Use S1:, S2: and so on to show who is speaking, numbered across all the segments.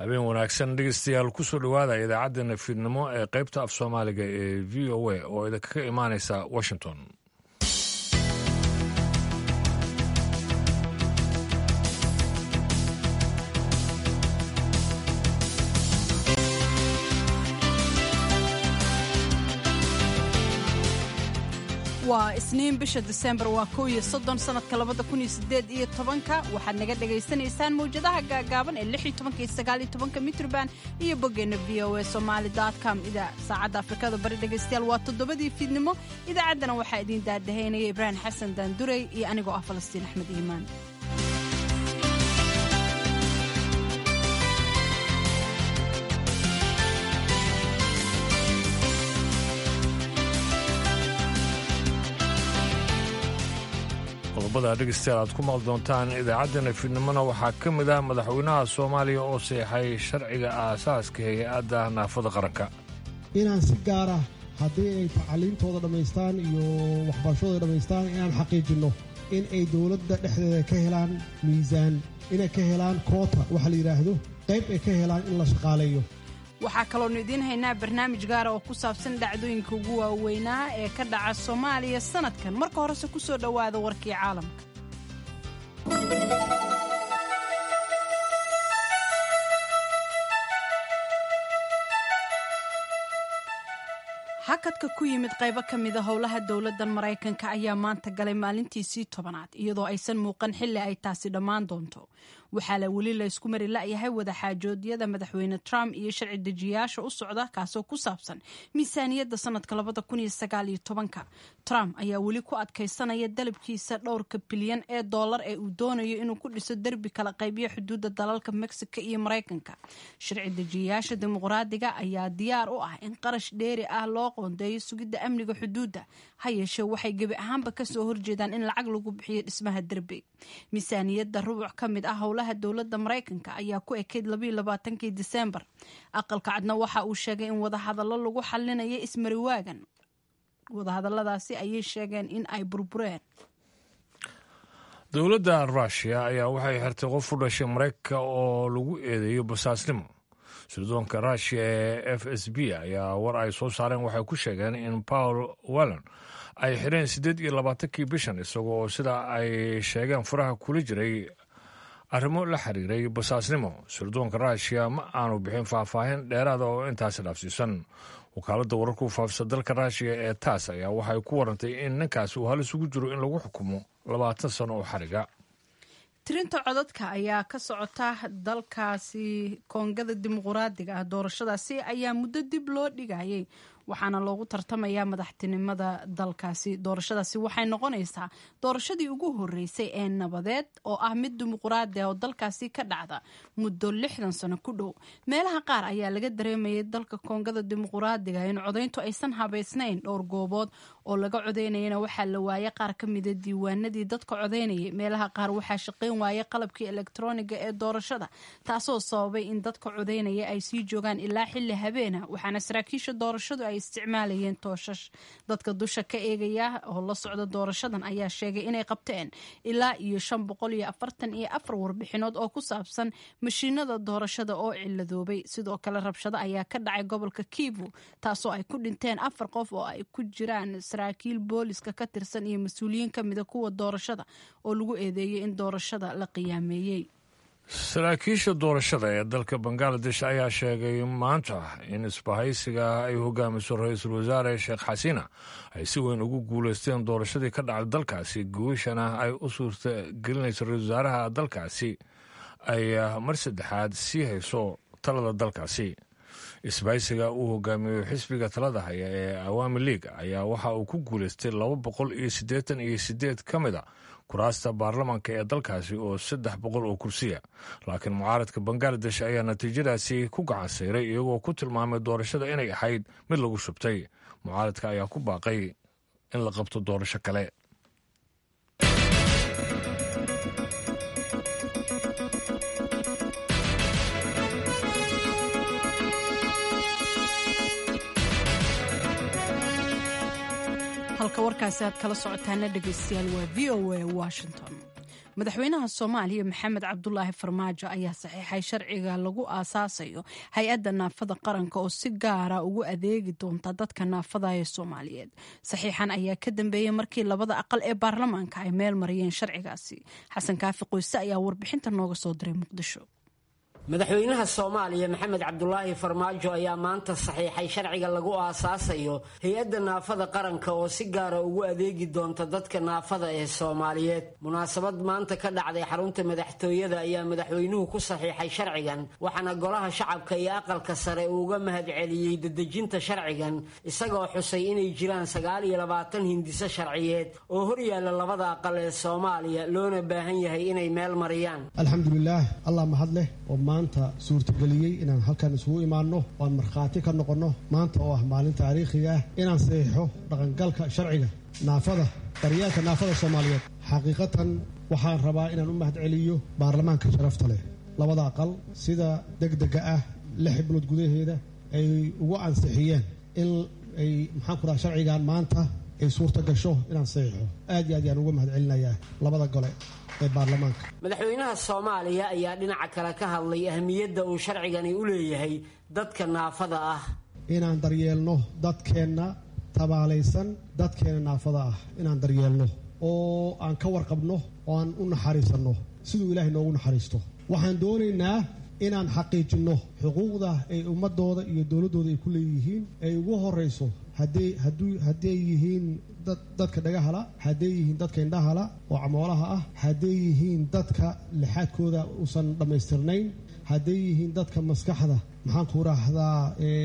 S1: habeen wanaagsan dhegeystayaal kusoo dhowaada idaacaddeenna fiidnimo ee qaybta af soomaaliga ee v o a oo idinkaga imaanaysa washington
S2: waa isniin bisha disembar waa kow iyo soddon sannadka labada kun iyo sideed iyo tobanka waxaad naga dhagaysanaysaan mawjadaha gaagaaban ee lix iyo tobanka iyo sagaal iyo tobanka mitrban iyo boggeenna v o a somaali com saacadda afrikada bari dhegaystayaal waa toddobadii fiidnimo idaacaddana waxaa idiin daadahaynaya ibraahim xasan daandurey iyo anigoo ah falastiin axmed iimaan
S1: qodobada dhegeystayaal aad ku maqli doontaan idaacaddeenna fiidnimona waxaa ka mid ah madaxweynaha soomaaliya oo seexay sharciga aasaaska hay-adda naafada qaranka
S3: inaan si gaara haddii ay tacaliimtooda dhammaystaan iyo waxbarashadooda dhammaystaan inaan xaqiijinno in ay dowladda dhexdeeda ka helaan miisaan inay ka helaan koota waxa la yidhaahdo qayb ay ka helaan in la shaqaaleeyo
S2: waxaa kaloonu idiin haynaa barnaamij gaara oo ku saabsan dhacdooyinka ugu waaweynaa ee ka dhaca soomaaliya sannadkan marka horese ku soo dhowaada warkii caalamka hakadka ku yimid qaybo ka mida howlaha dowladdan maraykanka ayaa maanta galay maalintiisii tobanaad iyadoo aysan muuqan xilli ay taasi dhammaan doonto waxaa la weli laysku mari la'yahay wadaxaajoodyada madaxweyne trump iyo sharci dejiyayaasha u socda kaasoo ku saabsan miisaaniyadda sannadka labada kun iyo sagaal iyo tobanka trump ayaa weli ku adkaysanaya dalabkiisa dhowrka bilyan ee dollar ee uu doonayo inuu ku dhiso derbi kala qaybiyo xuduudda dalalka mexico iyo maraykanka sharci dejiyayaasha dimuqraadiga ayaa diyaar u ah in qarash dheeri ah loo qoondeeyo sugidda amniga xuduudda ha yeeshee waxay gebi ahaanba kasoo horjeedaan in lacag lagu bixiyo dhismaha derbi miisaaniyadda rubuc ka mid ah howlaha dowladda maraykanka ayaa ku ekeyd labaiyolabaatankii disembar aqalka cadna waxa uu sheegay in wadahadallo lagu xalinayo ismariwaagan wadahadalladaasi ayay sheegeen in ay burbureen
S1: dowladda ruushiya ayaa waxay xirtay qof u dhashay maraykanka oo lagu eedeeyo basaasnimo sirdoonka ruushiya ee f s b ayaa war ay soo saareen waxay ku sheegeen in paul wallon ay xireen siddeed iyo labaatankii bishan isagoo oo sida ay sheegeen furaha kula jiray arrimo la xiriiray basaasnimo sirdoonka ruushiya ma aanu bixin faahfaahin dheeraada oo intaasi dhaafsiisan wakaaladda wararku faafisa dalka ruushiya ee taas ayaa waxay ku warantay in ninkaasi uu halis ugu jiro in lagu xukumo labaatan sano oo xariga
S2: tirinta codadka ayaa ka socota dalkaasi koongada dimuquraadiga ah doorashadaasi ayaa muddo dib loo dhigayay waxaana loogu tartamayaa madaxtinimada dalkaasi doorashadaasi waxay noqonaysaa doorashadii ugu horeysay ee nabadeed oo ah mid dimuquraadi ah oo dalkaasi ka dhacda muddo lixdan sano ku dhow meelaha qaar ayaa laga dareemayay dalka koongada dimuquraadiga in codayntu aysan habaysnayn dhowr goobood oo laga codaynayana waxaa la waayay qaar ka mida diiwaanadii dadka codaynayay meelaha qaar waxaa shaqayn waayay qalabkii elektroniga ee doorashada taasoo sababay in dadka codaynaya ay sii joogaan ilaa xilli habeena waxaana saraakiisha doorashadu ay isticmaalayeen tooshash dadka dusha ka eegaya oo la socda doorashadan ayaa sheegay inay qabteen ilaa iyo shan boqol iyo afartan iyo afar warbixinood oo ku saabsan mashiinada doorashada oo ciladoobay sidoo kale rabshado ayaa ka dhacay gobolka kivu taasoo ay ku dhinteen afar qof oo ay ku jiraan saraakiil booliska ka tirsan iyo mas-uuliyiin ka mida kuwa doorashada oo lagu eedeeyey in doorashada la qiyaameeyey
S1: saraakiisha doorashada ee dalka bangaladesh ayaa sheegay maanta in isbahaysiga ay hogaamiso ra-iisul wasaare sheekh xasiina ay si weyn ugu guuleysteen doorashadii ka dhacday dalkaasi guushana ay u suurta gelinayso ra-isul wasaaraha dalkaasi ay mar saddexaad sii hayso talada dalkaasi isbahaysiga uu hogaamiyo xisbiga talada haya ee awaami league ayaa waxa uu ku guuleystay laba boqol iyo siddeetan iyo sideed ka mid a kuraasta baarlamaanka ee dalkaasi oo saddex boqol oo kursiya laakiin mucaaradka bangaladesh ayaa natiijadaasi ku gacan sayray iyagoo ku tilmaamay doorashada inay ahayd mid lagu shubtay mucaaradka ayaa ku baaqay in la qabto doorasho kale
S2: halka warkaasi aad kala socotaana dhegaystayaal waa v o a washington madaxweynaha soomaaliya maxamed cabdulaahi farmaajo ayaa saxiixay sharciga lagu aasaasayo hay-adda naafada qaranka oo si gaara ugu adeegi doonta dadka naafada ee soomaaliyeed saxiixan ayaa ka dambeeyey markii labada aqal ee baarlamaanka ay meel mariyeen sharcigaasi xasan kaafi qoyse ayaa warbixinta nooga soo diray muqdisho
S4: madaxweynaha soomaaliya maxamed cabdulaahi farmaajo ayaa maanta saxiixay sharciga lagu aasaasayo hay-adda naafada qaranka oo si gaara ugu adeegi doonta dadka naafada ee soomaaliyeed munaasabad maanta ka dhacday xarunta madaxtooyada ayaa madaxweynuhu ku saxiixay sharcigan waxaana golaha shacabka iyo aqalka sare uuga mahadceliyey dedejinta sharcigan isagoo xusay inay jiraan sagaal iyo labaatan hindiso sharciyeed oo horyaalla labada aqal ee soomaaliya loona baahan yahay inay meel mariyaan
S3: alxamdulilaah allah mahad leh oo maanta suurtageliyey inaan halkan isugu imaanno oan markhaati ka noqonno maanta oo ah maalin taariikhiga ah inaan saxiixo dhaqangalka sharciga naafada daryeelka naafada soomaaliyeed xaqiiqatan waxaan rabaa inaan u mahadceliyo baarlamaanka sharafta leh labada aqal sida degdega ah lix bilood gudaheeda ay ugu ansixiyeen in ay maxaan ku dhaha sharcigan maanta ay suurta gasho inaan saxiixo aad iyo aad yaan uga mahadcelinayaa labada gole
S4: madaxweynaha soomaaliya ayaa dhinaca kale ka hadlay ahmiyadda uu sharcigani u leeyahay dadka naafada ah
S3: inaan daryeelno dadkeenna tabaalaysan dadkeena naafada ah inaan daryeelno oo aan ka warqabno oo aan u naxariisanno siduu ilaahay noogu naxariisto waxaan doonaynaa inaan xaqiijinno xuquuqda ay ummadooda iyo dowladdooda ay ku leeyihiin ay ugu horayso hadday yihiin dadka dhagahala hadday yihiin dadka indhahala oo camoolaha ah hadday yihiin dadka lixaadkooda uusan dhammaystirnayn hadday yihiin dadka maskaxda maxaan ku raahdaa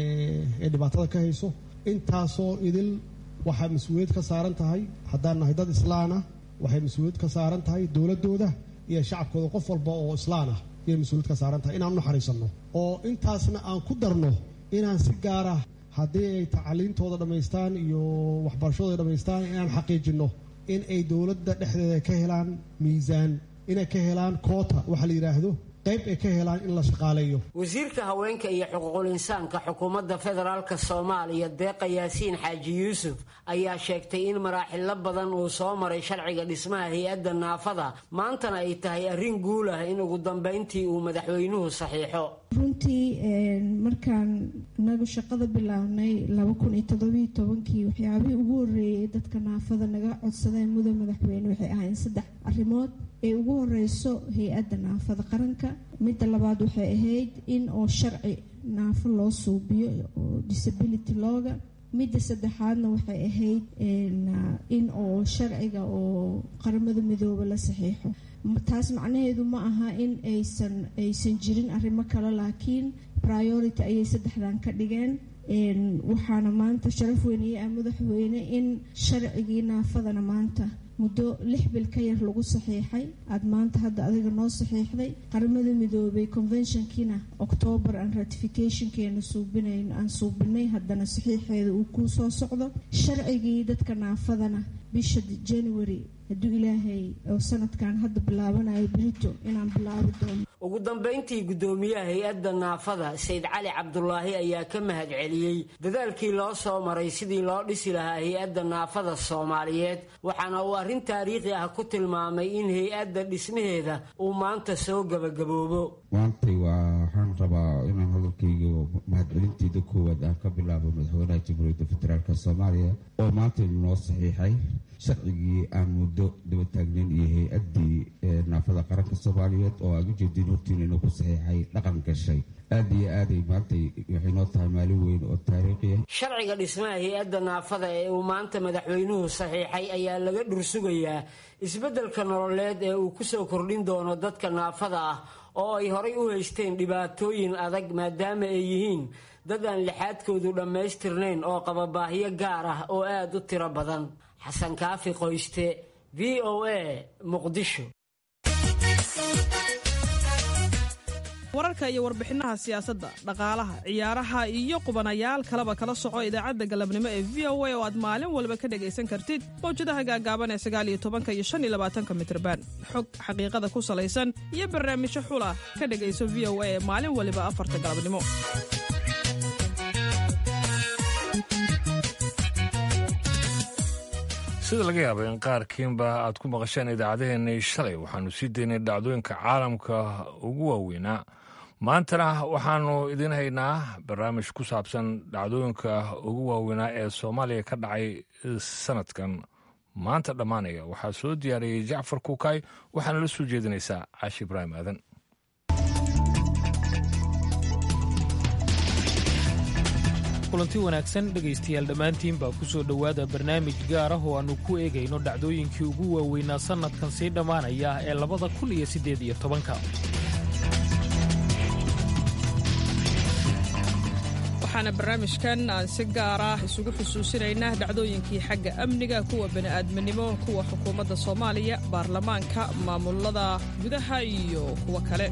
S3: ee dhibaatada ka hayso intaasoo idil waxaa mas-uuliyad ka saaran tahay haddaan nahay dad islaan ah waxay mas-uuliyad ka saaran tahay dowladdooda iyo shacabkooda qof walba oo islaan ah ayay mas-uuliyad ka saaran tahay inaan u naxariisanno oo intaasna aan ku darno inaan si gaara haddii ay tacaliintooda dhammaystaan iyo waxbarashadooda dhammaystaan inaan xaqiijinno in ay dowladda dhexdeeda ka helaan miisaan inay ka helaan koota waxaa la yidhaahdo qayb ay ka helaan in la shaqaaleeyo
S4: wasiirka haweenka iyo xuquuqul insaanka xukuumadda federaalk soomaaliya deeqa yaasiin xaaji yuusuf ayaa sheegtay in maraaxilo badan uu soo maray sharciga dhismaha hay-adda naafada maantana ay tahay arrin guul ah in ugu dambayntii uu madaxweynuhu saxiixo
S5: runtii markaan inagu shaqada bilownay laba kun iyo toddobiyo tobankii waxyaabihii ugu horreeyay dadka naafada naga codsadeen mudan madaxweyne waxay ahayn saddex arrimood ee ugu horeyso hay-adda naafada qaranka midda labaad waxay ahayd in oo sharci naafo loo suubiyo oo disability looga midda saddexaadna waxay ahayd in oo sharciga oo qaramada midooba la saxiixo taas macnaheedu ma aha in aysan aysan jirin arrimo kale laakiin priority ayay saddexdan ka dhigeen waxaana maanta sharaf weyniye ah madaxweyne in sharcigii naafadana maanta muddo lix bil ka yar lagu saxiixay aada maanta hadda adiga noo saxiixday qaramada midoobay conventionkiina octoobar aan ratificationkeena suubinayn aan suubinay haddana saxiixeeda uu kuu soo socdo sharcigii dadka naafadana bisha january hadduu ilaahay oo sanadkan hadda bilaabanayo berito inaan bilaabi doono
S4: ugu dambayntii guddoomiyaha hay-adda naafada sayd cali cabdulaahi ayaa ka mahad celiyey dadaalkii loo soo maray sidii loo dhisi lahaa hay-adda naafada soomaaliyeed waxaana uu arrin taariikhi ah ku tilmaamay in hay-adda dhismaheeda uu maanta soo gebagaboobo
S6: maantay waxaan rabaa inaan hadalkayga mahadcelinteeda koowaad aan ka bilaabo madaxweynaha jamhuuriyadda federaalk soomaaliya oo maanta noo saxiixay sharcigii aan muddo daba taagnayn iyo hay-addii naafada qaranka soomaaliyeed oo aan ujeedin hortiin inuu ku saxiixay dhaqan gashay aada iyo aaday maantay waxay noo tahay maalin weyn oo taariikhi ah
S4: sharciga dhismaha hay-adda naafada ee uu maanta madaxweynuhu saxiixay ayaa laga dhursugayaa isbeddelka nololeed ee uu kusoo kordhin doono dadka naafada ah oo ay horay u haysteen dhibaatooyin adag maadaama ay yihiin dad aan lixaadkoodu dhammaystirnayn oo qaba baahiyo gaar ah oo aada u tiro badan xasan kaafi qoyste v o a muqdisho
S7: wararka iyo warbixinaha siyaasadda dhaqaalaha ciyaaraha iyo qubanayaal kaleba kala soco idaacadda galabnimo ee v o a oo aad maalin walba ka dhegaysan kartid mawjadaha gaagaaban ee sagaaliyo tobanka iyo shan iyo labaatanka mitrban xog xaqiiqada ku salaysan iyo barnaamijyo xula ka dhegayso v o a ee maalin waliba afarta galabnimo
S1: sida laga yaaba in qaarkiinba aad ku maqasheen idaacadeheennii shalay waxaanu sii daynay dhacdooyinka caalamka ugu waaweynaa maantana waxaanu idiin haynaa barnaamij ku saabsan dhacdooyinka ugu waaweynaa ee soomaaliya ka dhacay sanadkan maanta dhammaanaya waxaa soo diyaariyey jacfar kuukay waxaana la soo jeedinaysaa caashi ibraahim aadan
S8: kulanti wanaagsan dhegaystayaal dhammaantiin baa ku soo dhowaada barnaamij gaar ah oo aannu ku eegayno dhacdooyinkii ugu waaweynaa sannadkan sii dhammaanaya ee labada kun iyo siddeed iyo tobanka
S7: waxaana barnaamijkan aan si gaar ah isugu xusuusinaynaa dhacdooyinkii xagga amniga kuwa bani'aadminimo kuwa xukuumadda soomaaliya baarlamaanka maamulada gudaha iyo kuwo kale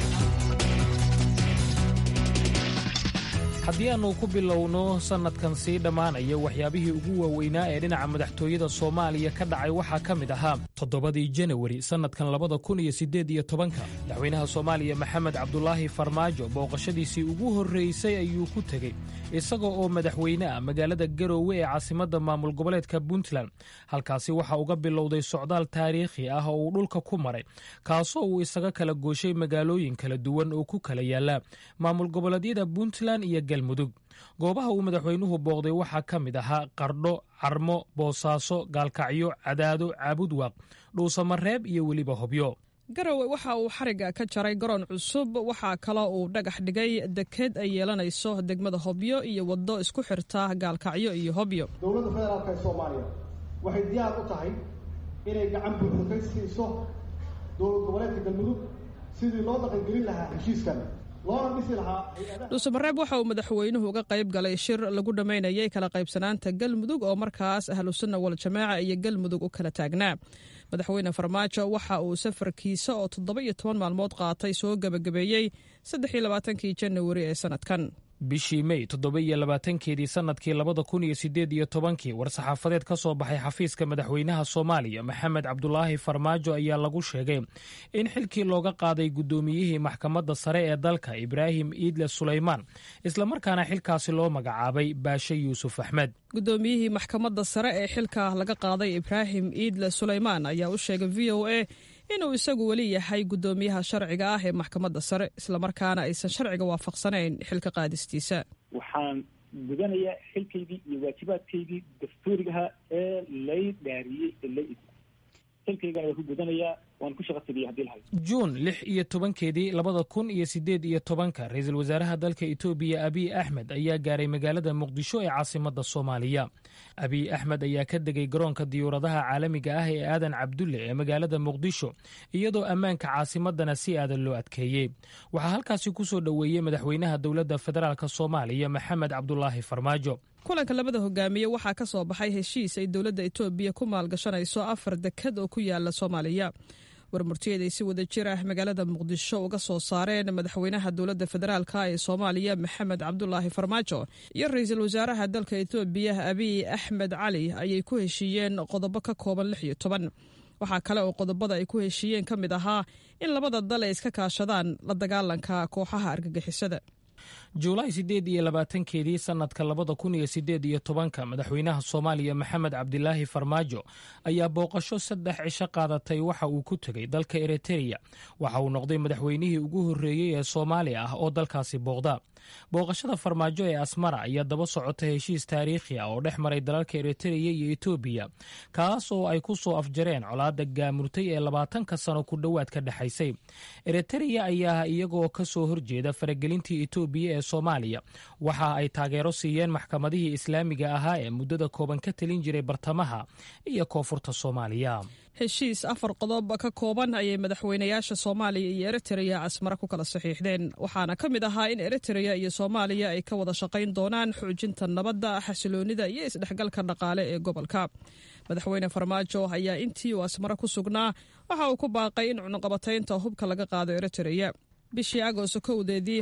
S8: haddii aannu ku bilowno sannadkan sii dhammaanaya waxyaabihii ugu waaweynaa ee dhinaca madaxtooyada soomaaliya ka dhacay waxaa ka mid ahaa toddobadii janawari sannadkan labada kun iyo siddeed iyo tobanka madaxweynaha soomaaliya maxamed cabdulaahi farmaajo booqashadiisii ugu horraysay ayuu ku tegey isaga oo madaxweyne ah magaalada garoowe ee caasimadda maamul goboleedka puntland halkaasi waxaa uga bilowday socdaal taariikhi ah oo uu dhulka ku maray kaasoo uu isaga kala gooshay magaalooyin kala duwan oo ku kala yaalla maamul goboleedyada puntland iyo galmudug goobaha uu madaxweynuhu booqday waxaa ka mid ahaa qardho carmo boosaaso gaalkacyo cadaado caabudwaaq dhuusamareeb iyo weliba hobyo
S7: garowe waxa uu xarigga ka jaray garoon cusub waxaa kaloo uu dhagax dhigay deked ay yeelanayso degmada hobyo iyo waddo isku xirta gaalkacyo iyo hobyo
S3: dowladda federaalk ee soomaaliya waxay diyaar u tahay inay gacan buuxda ka siiso dowlad goboleedka galmudug sidii loo dhaqangelin lahaa heshiiskan loona dhisi lahaa
S7: dhuusamareeb waxa uu madaxweynuhu uga qayb galay shir lagu dhammaynayay kala qaybsanaanta galmudug oo markaas ahlusunna waljamaaca iyo galmudug u kala taagnaa madaxweyne farmaajo waxa uu safarkiisa oo toddoba iyo toban maalmood qaatay soo gebagabeeyey saddex iyo labaatankii janawari ee sanadkan
S8: bishii mey toddoba iyo labaatankeedii sannadkii labada kun iyo siddeed iyo tobankii war-saxaafadeed ka soo baxay xafiiska madaxweynaha soomaaliya maxamed cabdulaahi farmaajo ayaa lagu sheegay in xilkii looga qaaday guddoomiyihii maxkamadda sare ee dalka ibraahim iidle sulaymaan islamarkaana xilkaasi loo magacaabay baashe yuusuf axmed
S7: guddoomiyihii maxkamadda sare ee xilka laga qaaday ibraahim iidle sulaymaan ayaa u sheegay v o a inuu isagu weli yahay guddoomiyaha sharciga ah ee maxkamadda sare islamarkaana aysan sharciga waafaqsanayn xilka qaadistiisa
S9: waxaan gudanayaa xilkaydii iyo waajibaadkaydii dastuurigaha ee lay dhaariyey ee lay xilkaygana waa ku gudanayaa waan ku shaqa tegaya hadii lahay
S8: juun lix iyo tobankeedii labada kun iyo siddeed iyo tobanka ra-iisul wasaaraha dalka etoobiya abiy axmed ayaa gaaray magaalada muqdisho ee caasimadda soomaaliya abiy axmed ayaa ka degay garoonka diyuuradaha caalamiga ah ee aadan cabdulle ee magaalada muqdisho iyadoo ammaanka caasimadana si aadan loo adkeeyey waxaa halkaasi ku soo dhoweeyey madaxweynaha dowladda federaalk soomaaliya maxamed cabdulaahi farmaajo
S7: kulanka labada hogaamiye waxaa ka soo baxay heshiis ay dowladda etoobiya ku maalgashanayso afar dekad oo ku yaala soomaaliya warmurtiyeed ay si wada jir ah magaalada muqdisho uga soo saareen madaxweynaha dowladda federaalk ee soomaaliya maxamed cabdulaahi farmaajo iyo ra-iisul wasaaraha dalka etoobiya abiy axmed cali ayay ku heshiiyeen qodobo ka kooban lix iyo toban waxaa kale oo qodobada ay ku heshiiyeen ka mid ahaa in labada dal ay iska kaashadaan la dagaalanka kooxaha argagixisada
S8: juulaay siddeed iyo labaatankeedii sannadka labada kun iyo siddeed iyo tobanka madaxweynaha soomaaliya maxamed cabdilaahi farmaajo ayaa booqasho saddex cisho qaadatay waxa uu ku tegey dalka eritereya waxa uu noqday madaxweynihii ugu horreeyey ee soomaaliya ah oo dalkaasi booqda booqashada farmaajo ee asmara ayaa daba socota heshiis taariikhi ah oo dhex maray dalalka eritereya iyo etoobiya kaas oo ay ku soo afjareen colaadda gaamurtay ee labaatanka sano ku dhowaad ka dhexaysay eritereya ayaa iyagoo ka soo horjeeda faragelintii etoobiya ee soomaaliya waxa ay taageero siiyeen maxkamadihii islaamiga ahaa ee muddada kooban ka talin jiray bartamaha iyo koonfurta soomaaliya
S7: heshiis afar qodob ka kooban ayay madaxweynayaasha soomaaliya iyo eritereya casmare ku kala saxiixdeen waxaana ka mid ahaa in eritereya iyo soomaaliya ay ka wada shaqayn doonaan xoojinta nabadda xasiloonida iyo isdhexgalka dhaqaale ee gobolka madaxweyne farmaajo ayaa intii uu asmare ku sugnaa waxa uu ku baaqay in cunuqabataynta hubka laga qaado eritereya bishii agoosto kowdeedii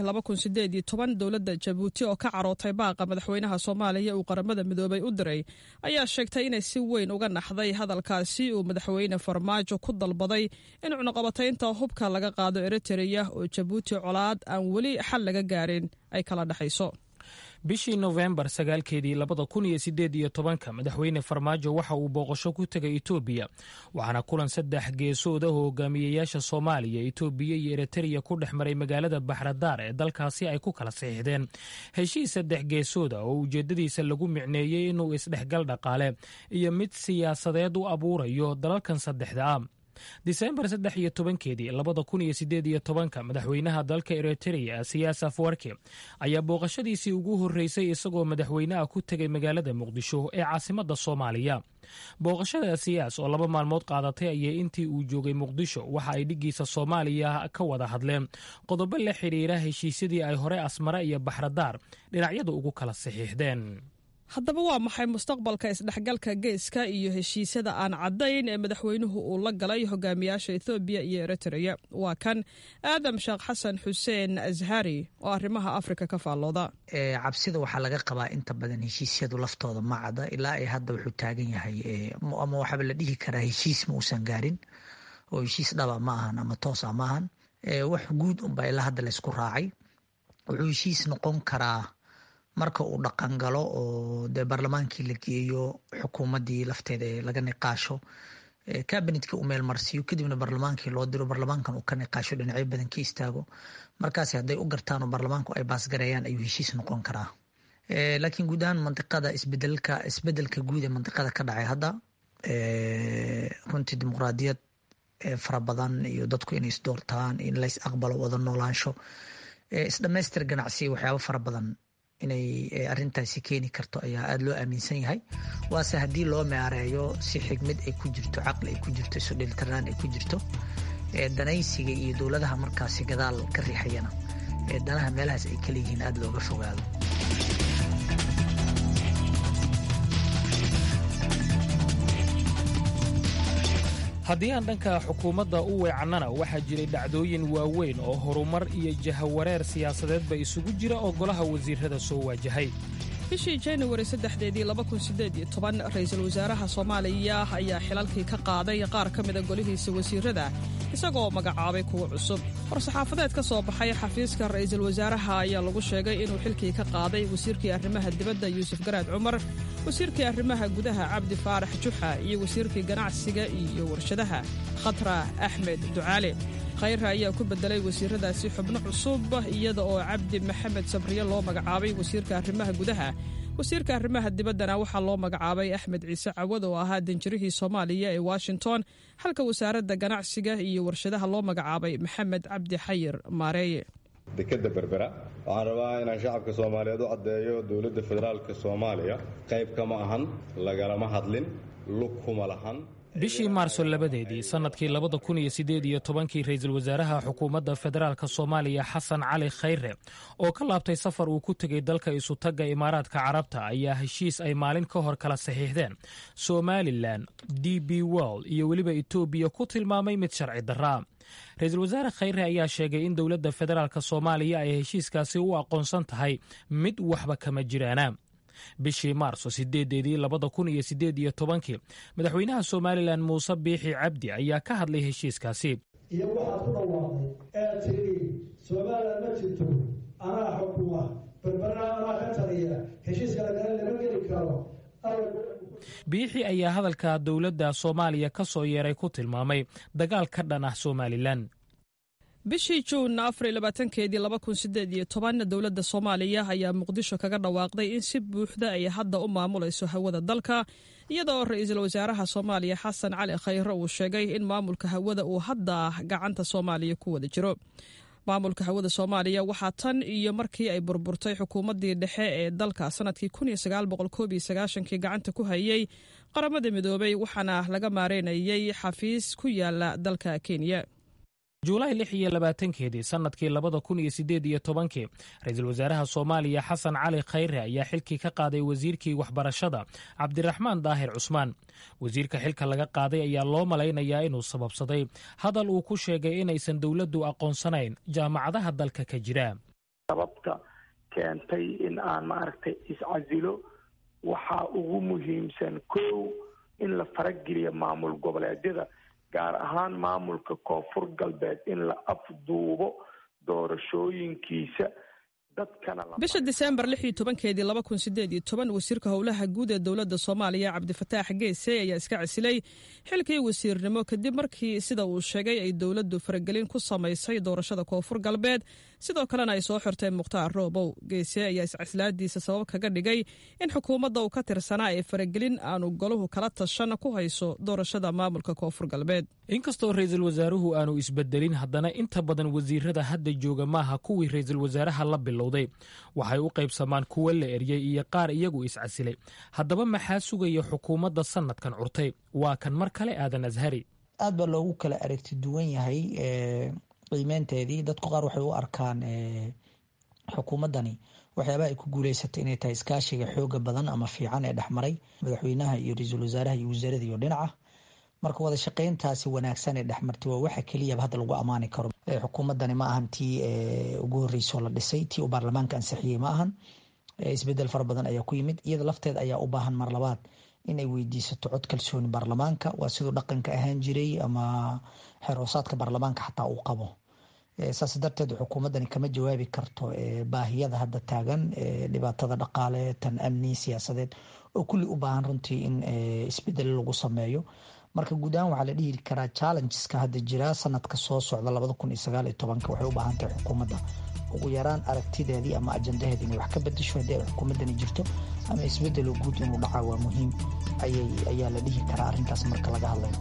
S7: dowladda jabuuti oo ka carootay baaqa madaxweynaha soomaaliya uu qaramada midoobay u diray ayaa sheegtay inay si weyn uga naxday hadalkaasi uu madaxweyne farmaajo ku dalbaday in cunuqabataynta hubka laga qaado eritereya oo jabuuti colaad aan weli xal laga gaarin ay kala dhexayso
S8: bishii nofembar sagaalkeedii labada kun iyo sideed iyo tobanka madaxweyne farmaajo waxa uu booqasho ku tegay etoobiya waxaana kulan saddex geesood ah oo hogaamiyeyaasha soomaaliya etoobiya iyo eritreya ku dhex maray magaalada baxradaar ee dalkaasi ay ku kala saxiixdeen heshiis saddex geesooda oo ujeeddadiisa lagu micneeyey inuu isdhexgal dhaqaale iyo mid siyaasadeed u abuurayo dalalkan saddexda ah disembar saddex iyo tobankeedii labada kun iyo sideed iyo tobanka madaxweynaha dalka eritreya siyaas afwarki ayaa booqashadiisii ugu horreysay isagoo madaxweynaha ku tegay magaalada muqdisho ee caasimadda soomaaliya booqashada siyaas oo laba maalmood qaadatay ayay intii uu joogay muqdisho waxa ay dhiggiisa soomaaliya ka wada hadleen qodobo la xidhiira heshiisyadii ay hore asmare iyo baxradaar dhinacyadu ugu kala saxiixdeen
S7: haddaba waa maxay mustaqbalka isdhexgalka geeska iyo heshiisyada aan caddayn ee madaxweynuhu uu la galay hogaamiyaasha ethoobiya iyo eritreya waa kan aadam sheekh xasan xuseen ashari oo arrimaha afrika ka faallooda
S10: cabsida waxaa laga qabaa inta badan heshiisyadu laftooda ma cadda ilaa ay hadda wuxuu taagan yahay ama waxaaba la dhihi karaa heshiis ma uusan gaarin oo heshiis dhaba ma ahan ama toosa ma ahan wax guud unbaa ilaa hadda laysku raacay wuxuu heshiis noqon karaa marka uu dhaqan galo oo dee baarlamaankii la geeyo xukuumaddii lafteeda ee laga niqaasho kabinetkii uu meel marsiiyo kadibna baarlamaankii loo diro baarlamaankan uu ka niqaasho dhinacyo badan ka istaago markaas hadday u gartaan oo baarlamaanku ay baasgareeyaan ayuu heshiis noqon karaa laakiin guud ahaan mandiqada isbedelka isbedelka guud ee mandiqada ka dhacay hadda runtii dimuqraadiyad fara badan iyo dadku inay isdoortaan in lays aqbalo wada noolaansho isdhamaystir ganacsi waxyaabo fara badan inay arintaasi keeni karto ayaa aada loo aaminsan yahay waase haddii loo meareeyo si xigmad ay ku jirto caqli ay ku jirto isu dheelitirnaan ay ku jirto danaysiga iyo dowladaha markaasi gadaal ka riixayana danaha meelahaas ay kaleyihiin aada looga fogaado
S8: haddii aan dhanka xukuumadda u weecannana waxaa jiray dhacdooyin waaweyn oo horumar iyo jahawareer siyaasadeedba isugu jira oo golaha wasiirrada soo waajahay
S7: bishii januari saddexdeedii ra'iisul wasaaraha soomaaliya ayaa xilalkii ka qaaday qaar ka mida golihiisa wasiirrada isagoo magacaabay kuwa cusub war-saxaafadeed ka soo baxay xafiiska ra'iisul wasaaraha ayaa lagu sheegay inuu xilkii ka qaaday wasiirkii arrimaha dibadda yuusuf garaad cumar wasiirkii arrimaha gudaha cabdi faarax juxa iyo wasiirkii ganacsiga iyo warshadaha khatra axmed ducaale khayra ayaa ku beddelay wasiirradaasi xubno cusub iyada oo cabdi maxamed sabriye loo magacaabay wasiirka arrimaha gudaha wasiirka arrimaha dibaddana waxaa loo magacaabay axmed ciise cawad oo ahaa danjirihii soomaaliya ee washington halka wasaaradda ganacsiga iyo warshadaha loo magacaabay maxamed cabdi xayir maareeye
S11: dekadda berbera waxaan rabaa inaan shacabka soomaaliyeed u caddeeyo dowladda federaalka soomaaliya qayb kama ahan lagalama hadlin lug kuma lahan
S8: bishii maarso labadeedii sannadkii labada kun iyo siddeed iyo tobankii ra'iisul wasaaraha xukuumadda federaalka soomaaliya xasan cali khayre oo ka laabtay safar uu ku tegey dalka isutagga imaaraadka carabta ayaa heshiis ay maalin ka hor kala saxiixdeen somalilan d b world iyo weliba etoobiya ku tilmaamay mid sharci darraa ra-iisul wasaare khayre ayaa sheegay in dowladda federaalk soomaaliya ay heshiiskaasi u aqoonsan tahay mid waxba kama jiraana bishii maarso sideedeedii labada kun iyo sideed iyo tobankii madaxweynaha somalilan muuse biixi cabdi ayaa ka hadlay heshiiskaasi
S12: iyo waxaad ku dhawaaqday ee tiri somalilan ma jirto anaa xukuma berberna anaa ka taliya heshiiska lagala lama geli karo
S8: biixi ayaa hadalka dowladda soomaaliya ka soo yeeray ku tilmaamay dagaal ka dhan ah somalilan
S7: bishii juun afarlabaatankeedii dowladda soomaaliya ayaa muqdisho kaga dhawaaqday in si buuxda ay hadda u maamulayso hawada dalka iyada oo ra-iisul wasaaraha soomaaliya xasan cali khayre uu sheegay in maamulka hawada uu hadda gacanta soomaaliya ku wada jiro maamulka hawada soomaaliya waxaa tan iyo markii ay burburtay xukuumaddii dhexe ee dalka sanadkii kii gacanta ku hayay qaramada midoobay waxaana laga maareynayay xafiis ku yaala dalka kenya
S8: juulaay lix iyo labaatankeedii sannadkii labada kun iyo sideed iyo tobankii ra-iisul wasaaraha soomaaliya xasan cali khayre ayaa xilkii ka qaaday wasiirkii waxbarashada cabdiraxmaan daahir cusmaan wasiirka xilka laga qaaday ayaa loo malaynayaa inuu sababsaday hadal uu ku sheegay inaysan dowladdu aqoonsanayn jaamacadaha dalka ka jira
S13: sababta keentay in aan maaragtay iscasilo waxaa ugu muhiimsan kow in la farageliyo maamul goboleedyada gaar ahaan maamulka koonfur galbeed in la afduubo doorashooyinkiisa
S7: bisha diseembar lix iyo tobankeedii laba kun sideed iyo toban wasiirka howlaha guud ee dowladda soomaaliya cabdifataax geese ayaa iska casilay xilkii wasiirnimo kadib markii sida uu sheegay ay dowladdu faragelin ku samaysay doorashada koonfur galbeed sidoo kalena ay soo xirtay mukhtaar roobow geese ayaa iscasilaadiisa sabab kaga dhigay in xukuumadda uu ka tirsanaa ee faragelin aanu golahu kala tashan ku hayso doorashada maamulka koonfur galbeed
S8: inkastoo ra-iisul wasaaruhu aanu isbedelin haddana inta badan wasiirada hadda jooga maaha kuwii ra-iisul wasaaraha la bilowday waxay u qaybsamaan kuwo la eryey iyo qaar iyagu iscasilay haddaba maxaa sugaya xukuumadda sanadkan curtay waa kan mar kale aadan ashari
S10: aad baa loogu kala aragti duwan yahay qiimeynteedii dadku qaar waxay u arkaan xukuumaddani waxyaabaha ay ku guuleysatay inay tahay iskaashiga xooga badan ama fiican ee dhexmaray madaxweynaha iyo ra-iisul wasaaraha iyo wasaarada iyo dhinaca marka wada shaqeyntaasi wanaagsan ee dhexmartay waa waxa keliyaba hadda lagu ammaani karo xukuumaddani ma ahan tii ugu horreysoo la dhisay tii uu baarlamaanka ansixiyey ma ahan isbedel fara badan ayaa ku yimid iyada lafteed ayaa u baahan mar labaad in ay weydiisato cod kalsooni baarlamaanka waa siduu dhaqanka ahaan jiray ama xeroosaadka baarlamaanka xataa uu qabo saas darteed xukuumaddani kama jawaabi karto baahiyada hadda taagan dhibaatada dhaqaale tan amni siyaasadeed oo kulli u baahan runtii in isbedel lagu sameeyo marka guud ahaan waxaa la dhihi karaa challengeska hadda jira sanadka soo socda labada kun iyo sagaal iyo tobanka waxay u baahan tahay xukuumadda ugu yaraan aragtideedii ama ajandaheedii inay wax ka bedesho haddii ay xukuumaddani jirto ama isbedelo guud inuu dhacaa waa muhiim ayaa la dhihi karaa arrintaas marka laga hadlayo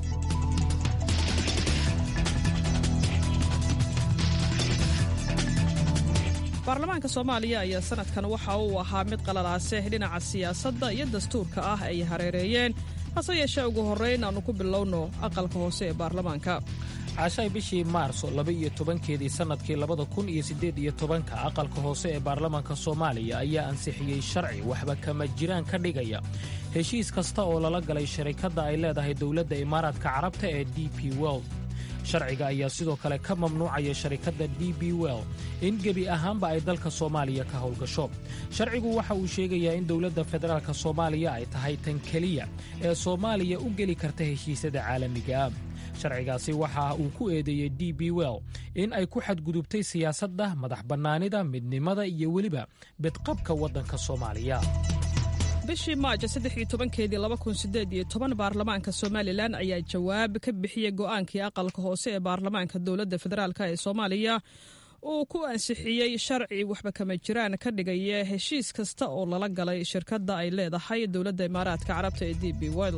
S7: baarlamaanka soomaaliya ayaa sanadkan waxa uu ahaa mid qalalaase dhinaca siyaasadda iyo dastuurka ah ay hareereeyeen hase yeeshee ugu horrayn aannu ku bilowno aqalka hoose ee baarlamaanka
S8: cashay bishii maarso laba iyo tobankeedii sannadkii labada kun iyo siddeed iyo tobanka aqalka hoose ee baarlamaanka soomaaliya ayaa ansixiyey sharci waxba kama jiraan ka dhigaya heshiis kasta oo lala galay sharikadda ay leedahay dowladda imaaraadka carabta ee d p world sharciga ayaa sidoo kale ka mamnuucaya sharikadda d b well in gebi ahaanba ay dalka soomaaliya ka howlgasho sharcigu waxa uu sheegayaa in dowladda federaalka soomaaliya ay tahay tan keliya ee soomaaliya u geli karta heshiisyada caalamiga ah sharcigaasi waxa uu ku eedeeyey d b well in ay ku xadgudubtay siyaasadda madax bannaanida midnimada iyo weliba bedqabka waddanka soomaaliya
S7: bishii maajo saddex iyo tobankeedii laba kun sideed iyo toban baarlamaanka somalilan ayaa jawaab ka bixiyey go'aankii aqalka hoose ee baarlamaanka dowladda federaalk ee soomaaliya uu ku ansixiyey sharci waxba kama jiraan ka dhigaya heshiis kasta oo lala galay shirkadda ay leedahay dowladda imaaraadka carabta ee d b wel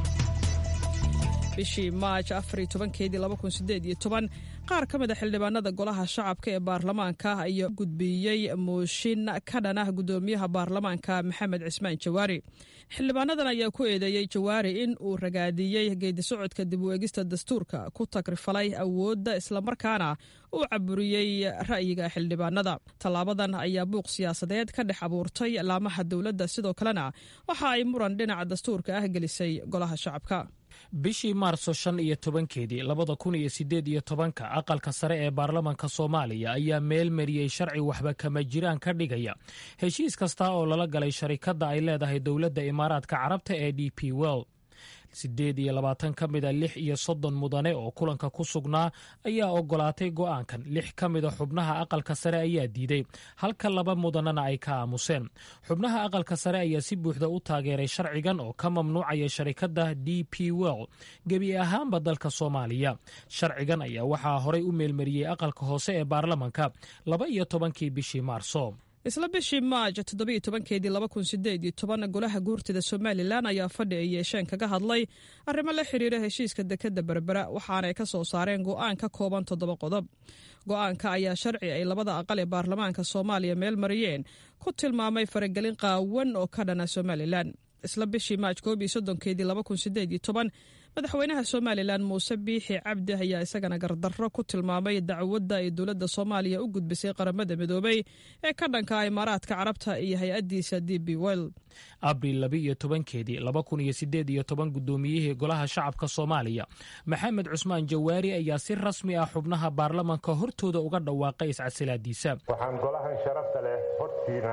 S7: bishii maaj afar iyo tobankeedii laba kun sideed iyo toban qaar ka mid a xildhibaanada golaha shacabka ee baarlamaanka ayaa gudbiyey mooshin ka dhan ah guddoomiyaha baarlamaanka maxamed cismaan jawaari xildhibaanadan ayaa ku eedeeyey jawaari in uu ragaadiyey geedisocodka dib u eegista dastuurka ku tagrifalay awoodda islamarkaana uu caburiyey ra'yiga xildhibaanada tallaabadan ayaa buuq siyaasadeed ka dhex abuurtay laamaha dowladda sidoo kalena waxa ay muran dhinaca dastuurka ah gelisay golaha shacabka
S8: bishii maarso shan iyo tobankeedii labada kun iyo siddeed iyo tobanka aqalka sare ee baarlamaanka soomaaliya ayaa meel mariyey sharci waxba kama jiraan ka dhigaya heshiis kasta oo lala galay sharikadda ay leedahay dowladda imaaraadka carabta ee d p well siddeed iyo labaatan ka mida lix iyo soddon mudane oo kulanka ku sugnaa ayaa ogolaatay go'aankan lix ka mida xubnaha aqalka sare ayaa diiday halka laba mudanena ay ka aamuseen xubnaha aqalka sare ayaa si buuxda u taageeray sharcigan oo ka mamnuucaya sharikadda d p well gebi ahaanba dalka soomaaliya sharcigan ayaa waxaa horay u meelmariyey aqalka hoose ee baarlamanka laba iyo tobankii bishii maarso
S7: isla bishii maaj toddobiyo tobankeedii laba kun sideed iyo toban golaha guurtida somalilan ayaa fadhi ay yeesheen kaga hadlay arrimo la xiriira heshiiska dekadda berbera waxaanay ka soo saareen go'aan ka kooban toddoba qodob go'aanka ayaa sharci ay labada aqal ee baarlamaanka soomaaliya meel mariyeen ku tilmaamay faragelin qaawan oo ka dhana somalilan isla bishii maaj koob iyo soddonkeedii laba kun sideed iyo toban madaxweynaha somalilan muuse biixi cabdi ayaa isagana gardarro ku tilmaamay dacwadda ay dowladda soomaaliya u gudbisay qaramada midoobay ee ka dhanka imaaraadka carabta iyo hay-addiisa d b well
S8: abril laba iyo tobankeedii laba kun iyo sideed iyo toban guddoomiyihii golaha shacabka soomaaliya maxamed cusmaan jawaari ayaa si rasmi ah xubnaha baarlamanka hortooda uga dhawaaqay iscasilaadiisa
S14: waxaan golahan sharafta leh hortiina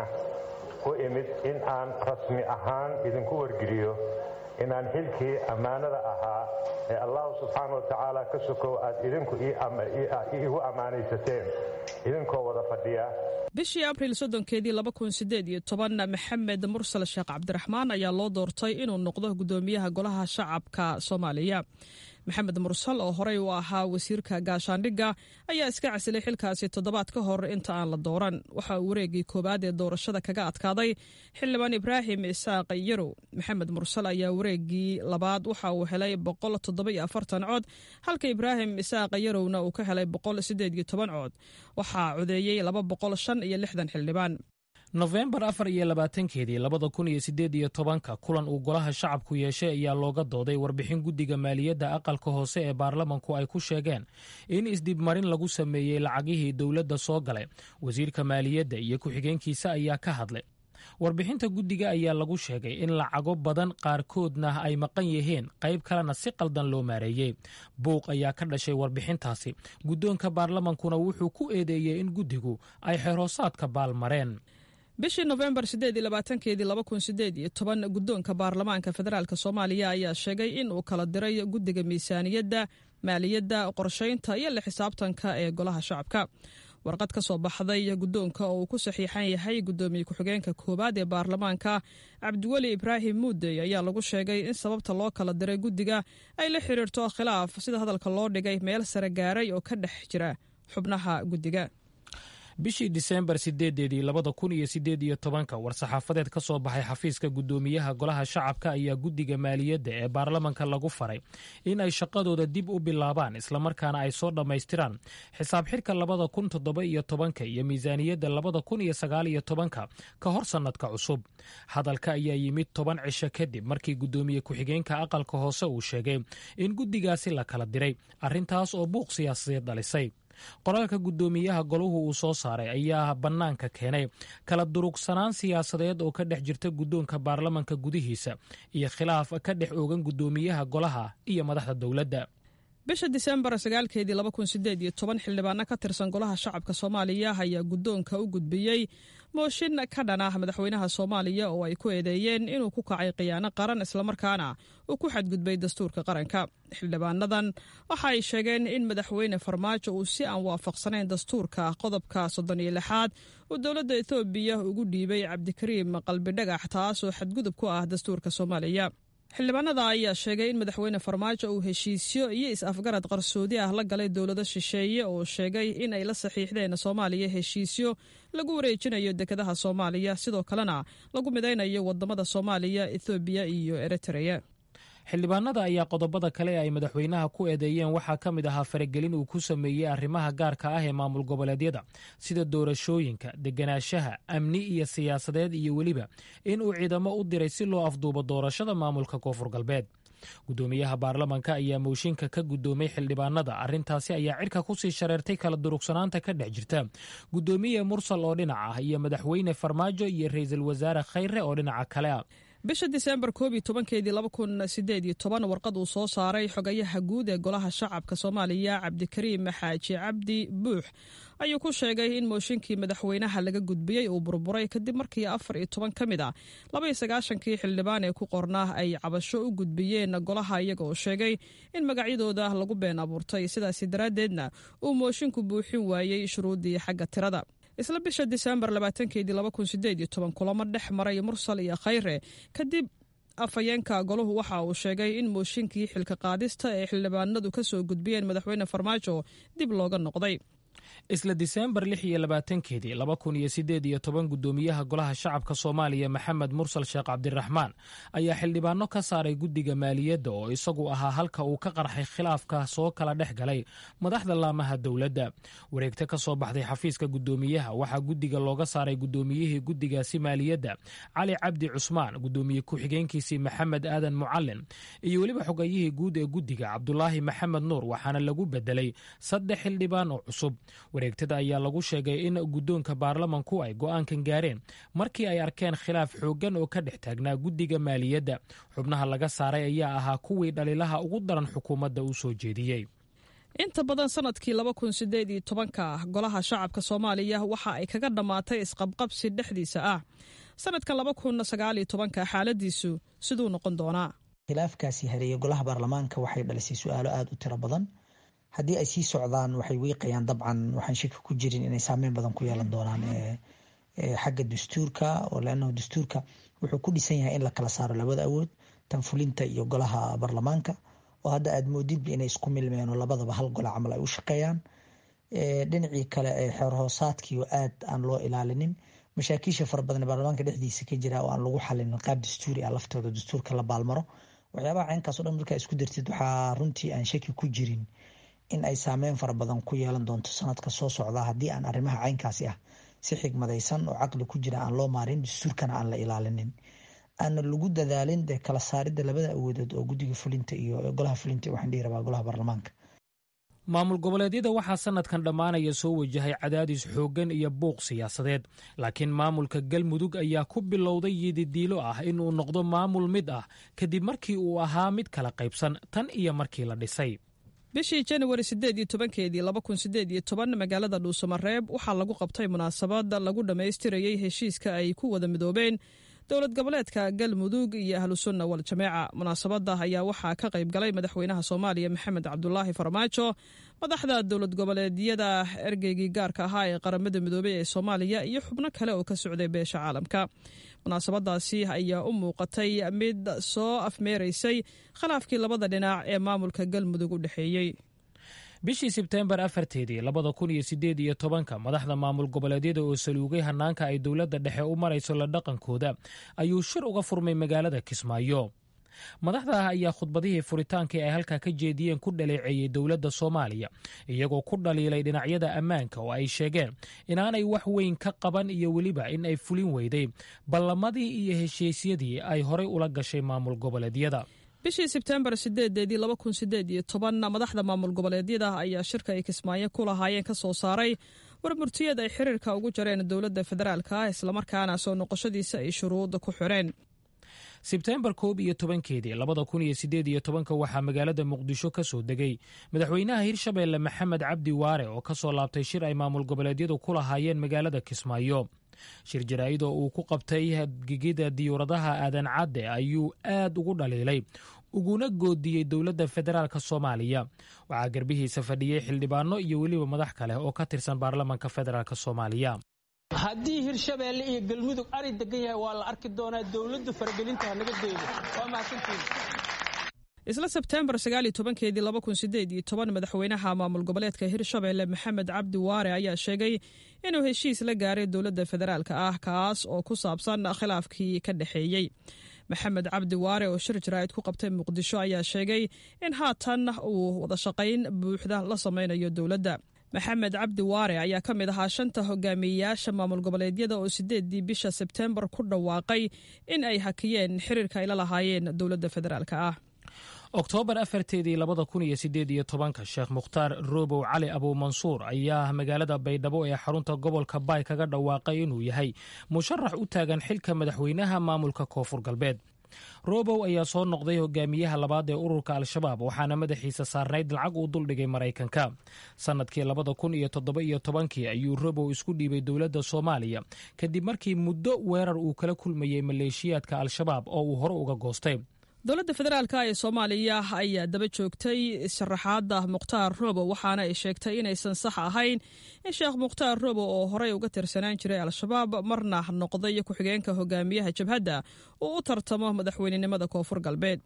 S14: u imid in aan rasmi ahaan idinku wargeliyo inaan xilkii ammaanada ahaa ee allahu subxaana wa tacaala ka sokow aad idinku iigu ammaanaysateen idinkoo wada fadhiya
S7: bishii abriil soddonkeedii laba kun sideed iyo toban maxamed mursal sheekh cabdiraxmaan ayaa loo doortay inuu noqdo guddoomiyaha golaha shacabka soomaaliya maxamed mursal oo horey u ahaa wasiirka gaashaandhigga ayaa iska casilay xilkaasi toddobaad ka hor inta aan la dooran waxa uu wareegii koowaad ee doorashada kaga adkaaday xildhibaan ibraahim isaaq yarow maxamed mursal ayaa wareegii labaad waxa uu helay boqol toddoba-iyo afartan cod halka ibraahim isaaq yarowna uu ka helay boqol sideed iyo toban cod waxaa codeeyey laba boqol shan iyo lixdan xildhibaan
S8: nofembar afar iyo labaatankeedii labada kun iyo siddeed iyo tobanka kulan uu golaha shacabku yeeshay ayaa looga dooday warbixin guddiga maaliyadda aqalka hoose ee baarlamanku ay ku sheegeen in isdibmarin lagu sameeyey lacagihii dowladda soo galay wasiirka maaliyadda iyo ku-xigeenkiisa ayaa ka hadlay warbixinta guddiga ayaa lagu sheegay in lacago badan qaarkoodna ay maqan yihiin qayb kalena si qaldan loo maareeyey buuq ayaa ka dhashay warbixintaasi guddoonka baarlamankuna wuxuu ku eedeeyey in guddigu ay xeroosaadka baalmareen
S7: bishii nofembar sideed iyo labaatankeedii laba kun sideed iyo toban guddoonka baarlamaanka federaalk soomaaliya ayaa sheegay in uu kala diray guddiga miisaaniyadda maaliyadda qorshaynta iyo la xisaabtanka ee golaha shacabka warqad ka soo baxday guddoonka oo uu ku saxiixan yahay guddoomiye ku-xigeenka koowaad ee baarlamaanka cabdiweli ibraahim muudey ayaa lagu sheegay in sababta loo kala diray guddiga ay la xiriirto khilaaf sida hadalka loo dhigay meel sare gaaray oo ka dhex jira xubnaha guddiga
S8: bishii diseembar sideedeedii labada kun iyo sideed iyo tobanka war-saxaafadeed ka soo baxay xafiiska guddoomiyaha golaha shacabka ayaa guddiga maaliyadda ee baarlamanka lagu faray in ay shaqadooda dib u bilaabaan islamarkaana ay soo dhammaystiraan xisaab xidhka labada kun toddoba iyo tobanka iyo miisaaniyadda labada kun iyo sagaal iyo tobanka ka hor sannadka cusub hadalka ayaa yimid toban cisho kadib markii guddoomiye ku-xigeenka aqalka hoose uu sheegay in guddigaasi la kala diray arrintaas oo buuq siyaasadeed dhalisay qoraalka guddoomiyaha golahu uu soo saaray ayaa bannaanka keenay kala durugsanaan siyaasadeed oo ka dhex jirta guddoonka baarlamanka gudihiisa iyo khilaaf ka dhex oogan guddoomiyaha golaha iyo madaxda dowladda
S7: bisha disembar sagaalkeedii laba kun sideed iyo toban xildhibaano ka tirsan golaha shacabka soomaaliya ayaa guddoonka u gudbiyey mooshin ka dhan ah madaxweynaha soomaaliya oo ay ku eedeeyeen inuu ku kacay khiyaano qaran islamarkaana uu ku xadgudbay dastuurka qaranka xildhibaanadan waxa ay sheegeen in madaxweyne farmaajo uu si aan waafaqsanayn dastuurka qodobka soddon iyo lixaad uu dowladda etoobiya ugu dhiibay cabdikariim qalbidhagax taasoo xadgudub ku ah dastuurka soomaaliya xildhibaanada ayaa sheegay in madaxweyne farmaajo uu heshiisyo iyo is-afgarad qarsoodi ah la galay dowlado shisheeye oo sheegay in ay la saxiixdeen soomaaliya heshiisyo lagu wareejinayo dekedaha soomaaliya sidoo kalena lagu midaynayo wadamada soomaaliya ethoobiya iyo eritreya
S8: xildhibaanada ayaa qodobada kale ee ay madaxweynaha ku eedeeyeen waxaa ka mid ahaa faragelin uu ku sameeyey arrimaha gaarka ah ee maamul goboleedyada sida doorashooyinka deganaanshaha amni iyo siyaasadeed iyo weliba in uu ciidamo u diray si loo afduubo doorashada maamulka koonfur galbeed guddoomiyaha baarlamanka ayaa mooshinka ka guddoomay xildhibaanada arrintaasi ayaa cirka kusii shareertay kala durugsanaanta ka dhex jirta guddoomiye mursal oo dhinac ah iyo madaxweyne farmaajo iyo ra-iisul wasaare khayre oo dhinaca kale ah
S7: bisha disembar koob iyo tobankeedii laba kun sideed iyo toban warqad uu soo saaray xogayaha guud ee golaha shacabka soomaaliya cabdikariim xaaji cabdi buux ayuu ku sheegay in mooshinkii madaxweynaha laga gudbiyey uu burburay kadib markii afar iyo toban ka mid ah laba iyo sagaashankii xildhibaan ee ku qornaa ay cabasho u gudbiyeen golaha iyaga oo sheegay in magacyadooda lagu been abuurtay sidaasi daraaddeedna uu mooshinku buuxin waayey shuruuddii xagga tirada isla bisha disembar labaatankeedii laba kun sideed iyo toban kulamo dhex maray mursal iyo khayre kadib afhayeenka golahu waxa uu sheegay in mooshinkii xilka qaadista ee xildhibaanadu ka soo gudbiyeen madaxweyne farmaajo dib looga noqday
S8: isla diseembar lix iyo labaatankeedii laba kun iyo sideed iyo toban guddoomiyaha golaha shacabka soomaaliya maxamed mursal sheekh cabdiraxmaan ayaa xildhibaano ka saaray guddiga maaliyadda oo isagu ahaa halka uu ka qarxay khilaafka soo kala dhex galay madaxda laamaha dowladda wareegto ka soo baxday xafiiska guddoomiyaha waxaa guddiga looga saaray guddoomiyihii guddigaasi maaliyadda cali cabdi cusmaan guddoomiye ku-xigeenkiisii maxamed aadan mucalin iyo weliba xogayihii guud ee guddiga cabdulaahi maxamed nuur waxaana lagu bedelay saddex xildhibaan oo cusub wareegtada ayaa lagu sheegay in guddoonka baarlamanku ay go'aankan gaareen markii ay arkeen khilaaf xooggan oo ka dhex taagnaa guddiga maaliyadda xubnaha laga saaray ayaa ahaa kuwii dhaliilaha ugu daran xukuumadda u soo jeediyey
S7: inta badan sanadkii laba kun sideed iyo tobanka golaha shacabka soomaaliya waxa ay kaga dhammaatay isqabqabsi dhexdiisa ah sanadkan laba kun sagaal iyo tobanka xaaladiisu siduu noqon doonaa
S10: khilaafkaasi hareeye golaha baarlamaanka waxay dhalisay su-aalo aada u tiro badan haddii ay sii socdaan waxay wiiqayaan dabcan waxaan shaki ku jirin inay saameyn badan ku yeelan doonaan xagga dastuurka oo leannahu dastuurka wuxuu ku dhisan yahay in la kala saaro labada awood tan fulinta iyo golaha baarlamaanka oo hadda aada moodidba inay isku milmeen oo labadaba hal gola camal ay u shaqeeyaan dhinacii kale ee xeerhoosaadkii oo aad aan loo ilaalinin mashaakiisha fara badan baarlamaanka dhexdiisa ka jira oo aan lagu xalinin qaab dastuuri ah laftooda dastuurka la baalmaro waxyaabaha caynkaas o dhan markaa isku dartid waxaa runtii aan shaki ku jirin in ay saameyn fara badan ku yeelan doonto sanadka soo socda haddii aan arrimaha caynkaasi ah si xigmadaysan oo caqli ku jira aan loo maarin dastuurkana aan la ilaalinin aana lagu dadaalin dee kala saaridda labada awoodood oo guddiga fulinta iyo golaha fulinta waxaan dhihi rabaa golaha baarlamaanka
S8: maamul goboleedyada waxaa sanadkan dhammaanaya soo wajahay cadaadis xooggan iyo buuq siyaasadeed laakiin maamulka galmudug ayaa ku bilowday yididiilo ah inuu noqdo maamul mid ah kadib markii uu ahaa mid kala qaybsan tan iyo markii la dhisay
S7: bishii januari sideed iyo tobankeedii laba kun sideed iyo toban magaalada dhuusamareeb waxaa lagu qabtay munaasabad lagu dhammaystirayey heshiiska ay ku wada midoobeen dowlad goboleedka galmudug iyo ahlusunna wal jameeca munaasabadda ayaa waxaa ka qayb galay madaxweynaha soomaaliya maxamed cabdulaahi farmaajo madaxda dowlad goboleedyada ergeygii gaarka ahaa ee qaramada midoobey ee soomaaliya iyo xubno kale oo ka socday beesha caalamka munaasabadaasi ayaa u muuqatay mid soo afmeeraysay khilaafkii labada dhinac ee maamulka galmudug u dhexeeyey
S8: bishii sebteembar afarteedii labada kun iyo sideed iyo tobanka madaxda maamul goboleedyada oo saluugay hanaanka ay dowladda dhexe u marayso la dhaqankooda ayuu shir uga furmay magaalada kismaayo madaxda ayaa khudbadihii furitaankii ay halkaa ka jeediyeen ku dhaleeceeyey dowladda soomaaliya iyagoo ku dhaliilay dhinacyada ammaanka oo ay sheegeen inaanay wax weyn ka qaban iyo weliba in ay fulin weyday ballamadii iyo heshiisyadii ay horay ula gashay maamul goboleedyada
S7: bishii sebtembar sideedeedii laba kun sideed iyo toban madaxda maamul goboleedyada ayaa shirka ay kismaayo ku lahaayeen ka soo saaray warmurtiyad ay xiriirka ugu jareen dowladda federaalka islamarkaana soo noqoshadiisa ay shuruud ku xireen
S8: sebteembar koob iyo tobankeedii labada kun iyo sideed iyo tobanka waxaa magaalada muqdisho ka soo degay madaxweynaha hirshabeelle maxamed cabdi waare oo ka soo laabtay shir ay maamul goboleedyadu ku lahaayeen magaalada kismaayo shir jaraa'id oo uu ku qabtay gigida diyuuradaha aadan cadde ayuu aad ugu dhaliilay uguna goodiyey dowladda federaalk soomaaliya waxaa garbihiisa fadhiyey xildhibaano iyo weliba madax kale oo ka tirsan baarlamanka federaalk soomaaliya
S15: haddii hirshabeelle iyo galmudug ari degan yahay waa la arki doonaa dowladdu faragelinta hanaga deedo waa mahadsantiin
S7: isla sebteembar sagaal iyo tobankeedii laba kun sideed iyo toban madaxweynaha maamul goboleedka hirshabeelle maxamed cabdi waare ayaa sheegay inuu heshiis la gaaray dowladda federaalka ah kaas oo ku saabsan khilaafkii ka dhexeeyey maxamed cabdi waare oo shir jaraa'id ku qabtay muqdisho ayaa sheegay in haatan uu wadashaqayn buuxda la sameynayo dowladda maxamed cabdi waare ayaa ka mid ahaa shanta hogaamiyeyaasha maamul goboleedyada oo sideedii bisha sebteembar ku dhawaaqay in ay hakiyeen xiriirka ay la lahaayeen dowladda federaalka ah
S8: oktoobar afarteedii labada kun iyo sideed iyo tobanka sheekh mukhtaar roobow cali abuumansuur ayaa magaalada baydhabo ee xarunta gobolka baay kaga dhawaaqay inuu yahay musharax u taagan xilka madaxweynaha maamulka koonfur galbeed roobow ayaa soo noqday hogaamiyaha labaad ee ururka al-shabaab waxaana madaxiisa saarnayd lacag uu duldhigay maraykanka sannadkii labada kun iyo toddoba iyo tobankii ayuu roobow isku dhiibay dowladda soomaaliya kadib markii muddo weerar uu kala kulmayey maleeshiyaadka al-shabaab oo uu hore uga goostay
S7: dowladda federaalka ee soomaaliya ayaa daba joogtay sharaxaadda mukhtaar roobo waxaana ay sheegtay inaysan sax ahayn in sheekh mukhtaar roobo oo horey uga tirsanaan jiray al-shabaab marna noqday ku-xigeenka hogaamiyaha jabhadda uu u tartamo madaxweynenimada koonfur galbeed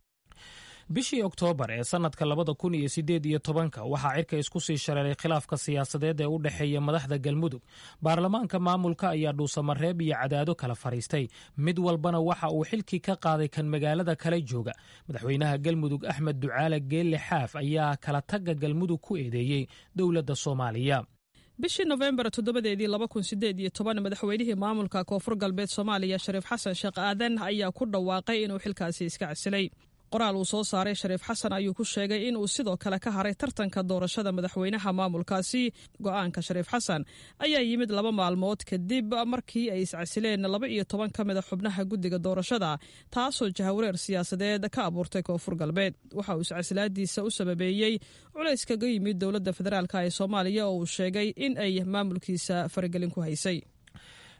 S8: bishii oktoobar ee sannadka labada kun iyo sideed iyo tobanka waxaa cirka isku sii shareeray khilaafka siyaasadeed ee u dhexeeya madaxda galmudug baarlamaanka maamulka ayaa dhuusamareeb iyo cadaado kala fadhiistay mid walbana waxa uu xilkii ka qaaday kan magaalada kala jooga madaxweynaha galmudug axmed ducaale geelle xaaf ayaa kala tagga galmudug ku eedeeyey dowladda soomaaliya
S7: bishii nofembar toddobadeedii laba kun sideed iyo toban madaxweynihii maamulka koonfur galbeed soomaaliya shariif xasan sheekh aadan ayaa ku dhawaaqay inuu xilkaasi iska casilay qoraal uu soo saaray shariif xasan ayuu ku sheegay in uu sidoo kale ka haray tartanka doorashada madaxweynaha maamulkaasi go-aanka shariif xasan ayaa yimid laba maalmood kadib markii ay iscasileen laba iyo toban ka mida xubnaha guddiga doorashada taasoo jahawareer siyaasadeed ka abuurtay koonfur galbeed waxa uu iscasilaadiisa u sababeeyey culays kaga yimid dowladda federaalk ee soomaaliya oo uu sheegay in ay maamulkiisa faragelin ku haysay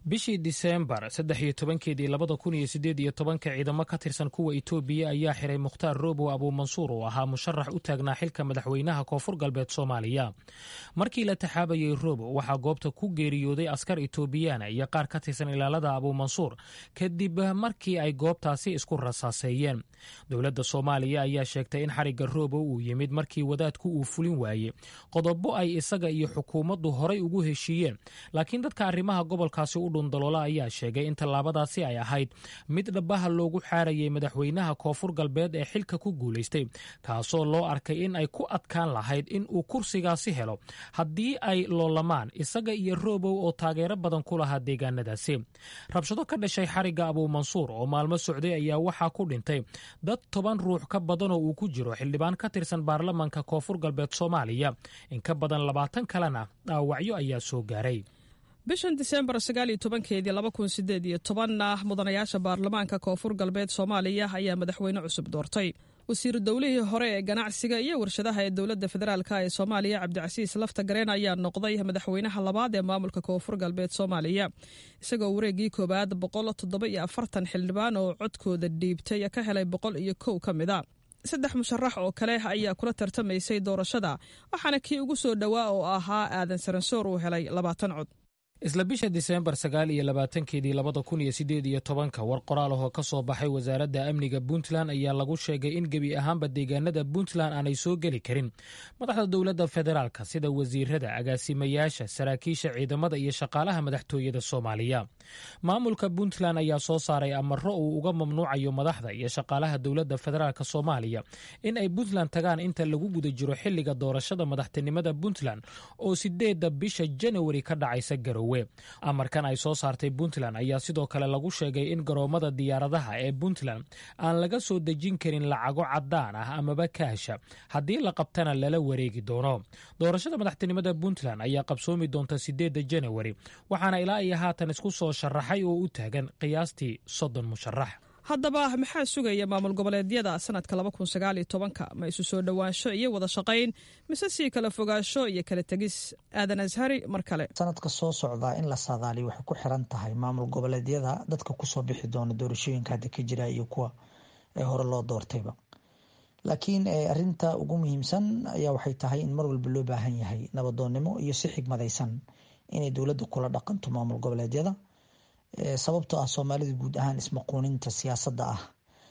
S8: bishii diseembar saddex iyo tobankeedii labada kun iyo sideed iyo tobanka ciidamo ka tirsan kuwa itoobiya ayaa xiray mukhtaar roobow abuumansuur oo ahaa musharax u taagnaa xilka madaxweynaha koonfur galbeed soomaaliya markii la taxaabayey roobow waxaa goobta ku geeriyooday askar itoobiyaana iyo qaar ka tirsan ilaalada abuumansuur kadib markii ay goobtaasi isku rasaaseeyeen dowladda soomaaliya ayaa sheegtay in xarigga roobow uu yimid markii wadaadku uu fulin waayey qodobo ay isaga iyo xukuumaddu horay ugu heshiiyeen laakiin dadka arrimaha gobolkaasi u dhundaloola ayaa sheegay in tallaabadaasi ay ahayd mid dhabaha loogu xaarayay madaxweynaha koonfur galbeed ee xilka ku guulaystay kaasoo loo arkay in ay ku adkaan lahayd in uu kursigaasi helo haddii ay loolamaan isaga iyo roobow oo taageero badan ku lahaa deegaanadaasi rabshado ka dhashay xarigga abuumansuur oo maalmo socday ayaa waxaa ku dhintay dad toban ruux ka badan oo uu ku jiro xildhibaan ka tirsan baarlamanka koonfur galbeed soomaaliya in ka badan labaatan kalena dhaawacyo ayaa soo gaaray
S7: bishan diseembar sagaal iyo tobankeedii laba kun sideed iyo tobanna mudanayaasha baarlamaanka koonfur galbeed soomaaliya ayaa madaxweyne cusub doortay wasiiru dowlihii hore ee ganacsiga iyo warshadaha ee dowladda federaalk ee soomaaliya cabdicasiis lafta gareen ayaa noqday madaxweynaha labaad ee maamulka koonfur galbeed soomaaliya isagoo wareegii koowaad boqol toddoba iyo afartan xildhibaan oo codkooda dhiibtay ka helay boqol iyo kow ka mid a saddex musharax oo kale ayaa kula tartamaysay doorashada waxaana kii ugu soo dhowaa oo ahaa aadan saransoor uu helay labaatan cod
S8: isla bisha diseembar sagaal iyo labaatankeedii labada kun iyo sideed iyo tobanka war qoraal ahoo ka soo baxay wasaaradda amniga puntland ayaa lagu sheegay in gebi ahaanba deegaanada puntland aanay soo geli karin madaxda dowladda federaalka sida wasiirada agaasimayaasha saraakiisha ciidamada iyo shaqaalaha madaxtooyada soomaaliya maamulka puntland ayaa soo saaray amaro uu uga mamnuucayo madaxda iyo shaqaalaha dowladda federaalk soomaaliya in ay puntland tagaan inta lagu guda jiro xiliga doorashada madaxtinimada puntland oo sideedda bisha janawari ka dhacaysa garowe amarkan ay soo saartay puntland ayaa sidoo kale lagu sheegay in garoomada diyaaradaha ee puntland aan laga soo dejin karin lacago cadaan ah amaba kaasha haddii la qabtana lala wareegi doono doorashada madaxtinimada puntland ayaa qabsoomi doonta sideedda janawari waxaana ilaa iyo haatan isku soo sharaxay oo u taagan qiyaastii soddon musharax
S7: haddaba maxaa sugaya maamul goboleedyada sanadka laba kun sagaal iyo tobanka ma isu soo dhowaansho iyo wada shaqayn mise sii kala fogaansho iyo kala tegis aadan ashari mar kale
S10: sanadka soo socdaa in la saadaaliyo waxay ku xiran tahay maamul goboleedyada dadka kusoo bixi doona doorashooyinka hadda ka jira iyo kuwa ee hore loo doortayba laakiin arinta ugu muhiimsan ayaa waxay tahay in mar walba loo baahan yahay nabadoonnimo iyo si xigmadaysan inay dowladda kula dhaqanto maamul goboleedyada sababtoo ah soomaalida guud ahaan ismaquuninta siyaasadda ah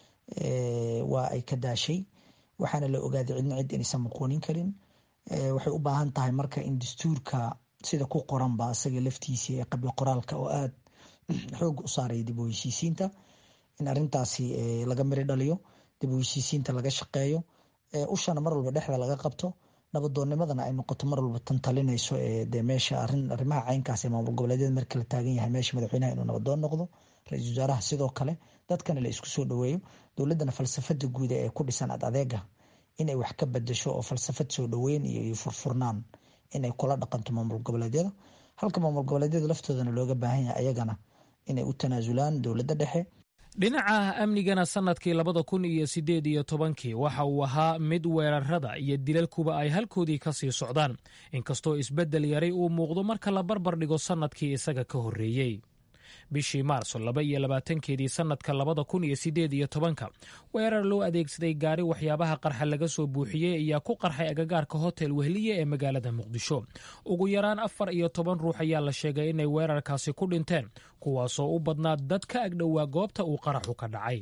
S10: waa ay ka daashay waxaana la ogaaday cidna cid inaysan maquunin karin waxay u baahan tahay marka in dastuurka sida ku qoranba isaga laftiisii ee qabyo qoraalka oo aada xoog u saaraya dib u heshiisiinta in arintaasi laga miri dhaliyo dib u heshiisiinta laga shaqeeyo ushana mar walba dhexda laga qabto nabadoonnimadana ay noqoto mar walba tan talinayso de meesha arrimaha caynkaas ee maamul goboleedyada marka la taagan yahay meesha madaxweynaha inuu nabadoon noqdo ra-iisul wasaaraha sidoo kale dadkana la isku soo dhaweeyo dowladdana falsafada guuda ee ku dhisan ad adeega inay wax ka bedasho oo falsafad soo dhaweyn iyo furfurnaan inay kula dhaqanto maamul goboleedyada halka maamul goboleedyada laftoodana looga baahan yahay ayagana inay u tanaasulaan dowladda dhexe
S8: dhinaca amnigana sannadkii labada kun iyo siddeed iyo tobankii waxa uu ahaa mid weerarada iyo dilalkuba ay halkoodii ka sii socdaan inkastoo isbeddel yaray uu muuqdo marka la barbar dhigo sannadkii isaga ka horreeyey bishii maarso laba iyo labaatankeedii sannadka labada kun iyo siddeed iyo tobanka weerar loo adeegsaday gaari waxyaabaha qarxa laga soo buuxiyey ayaa ku qarxay agagaarka hotel wehliye ee magaalada muqdisho ugu yaraan afar iyo toban ruux ayaa la sheegay inay weerarkaasi ku dhinteen kuwaasoo u badnaa dad ka agdhowaa goobta uu qaraxu ka dhacay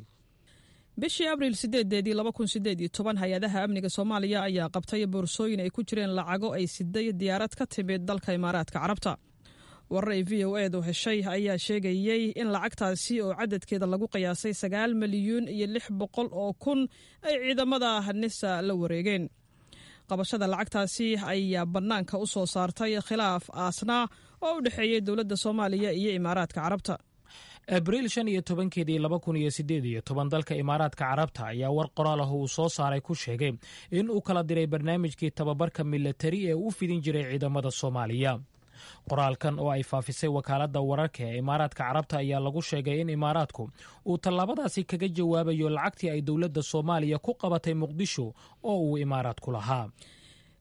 S7: bishii abriil sideedeedii laba kun sideed iyo toban hay-adaha amniga soomaaliya ayaa qabtay boorsooyin ay ku jireen lacago ay siday diyaarad ka timid dalka imaaraadka carabta warar ay v o edu heshay ayaa sheegayey in lacagtaasi oo cadadkeeda lagu qiyaasay sagaal milyuun iyo lix boqol oo kun ay ciidamada nisa la wareegeen qabashada lacagtaasi ayaa bannaanka u soo saartay khilaaf aasnaa oo u dhexeeyey dowladda soomaaliya iyo imaaraadka carabta
S8: abriil shan iyo tobankeedii laba kun iyo sideed iyo toban dalka imaaraadka carabta ayaa war qoraal ah uu soo saaray ku sheegay in uu kala diray barnaamijkii tababarka milatari ee u fidin jiray ciidamada soomaaliya qoraalkan oo ay faafisay wakaaladda wararka ee imaaraadka carabta ayaa lagu sheegay in imaaraadku uu tallaabadaasi kaga jawaabayo lacagtii ay dowladda soomaaliya ku qabatay muqdisho oo uu imaaraadku lahaa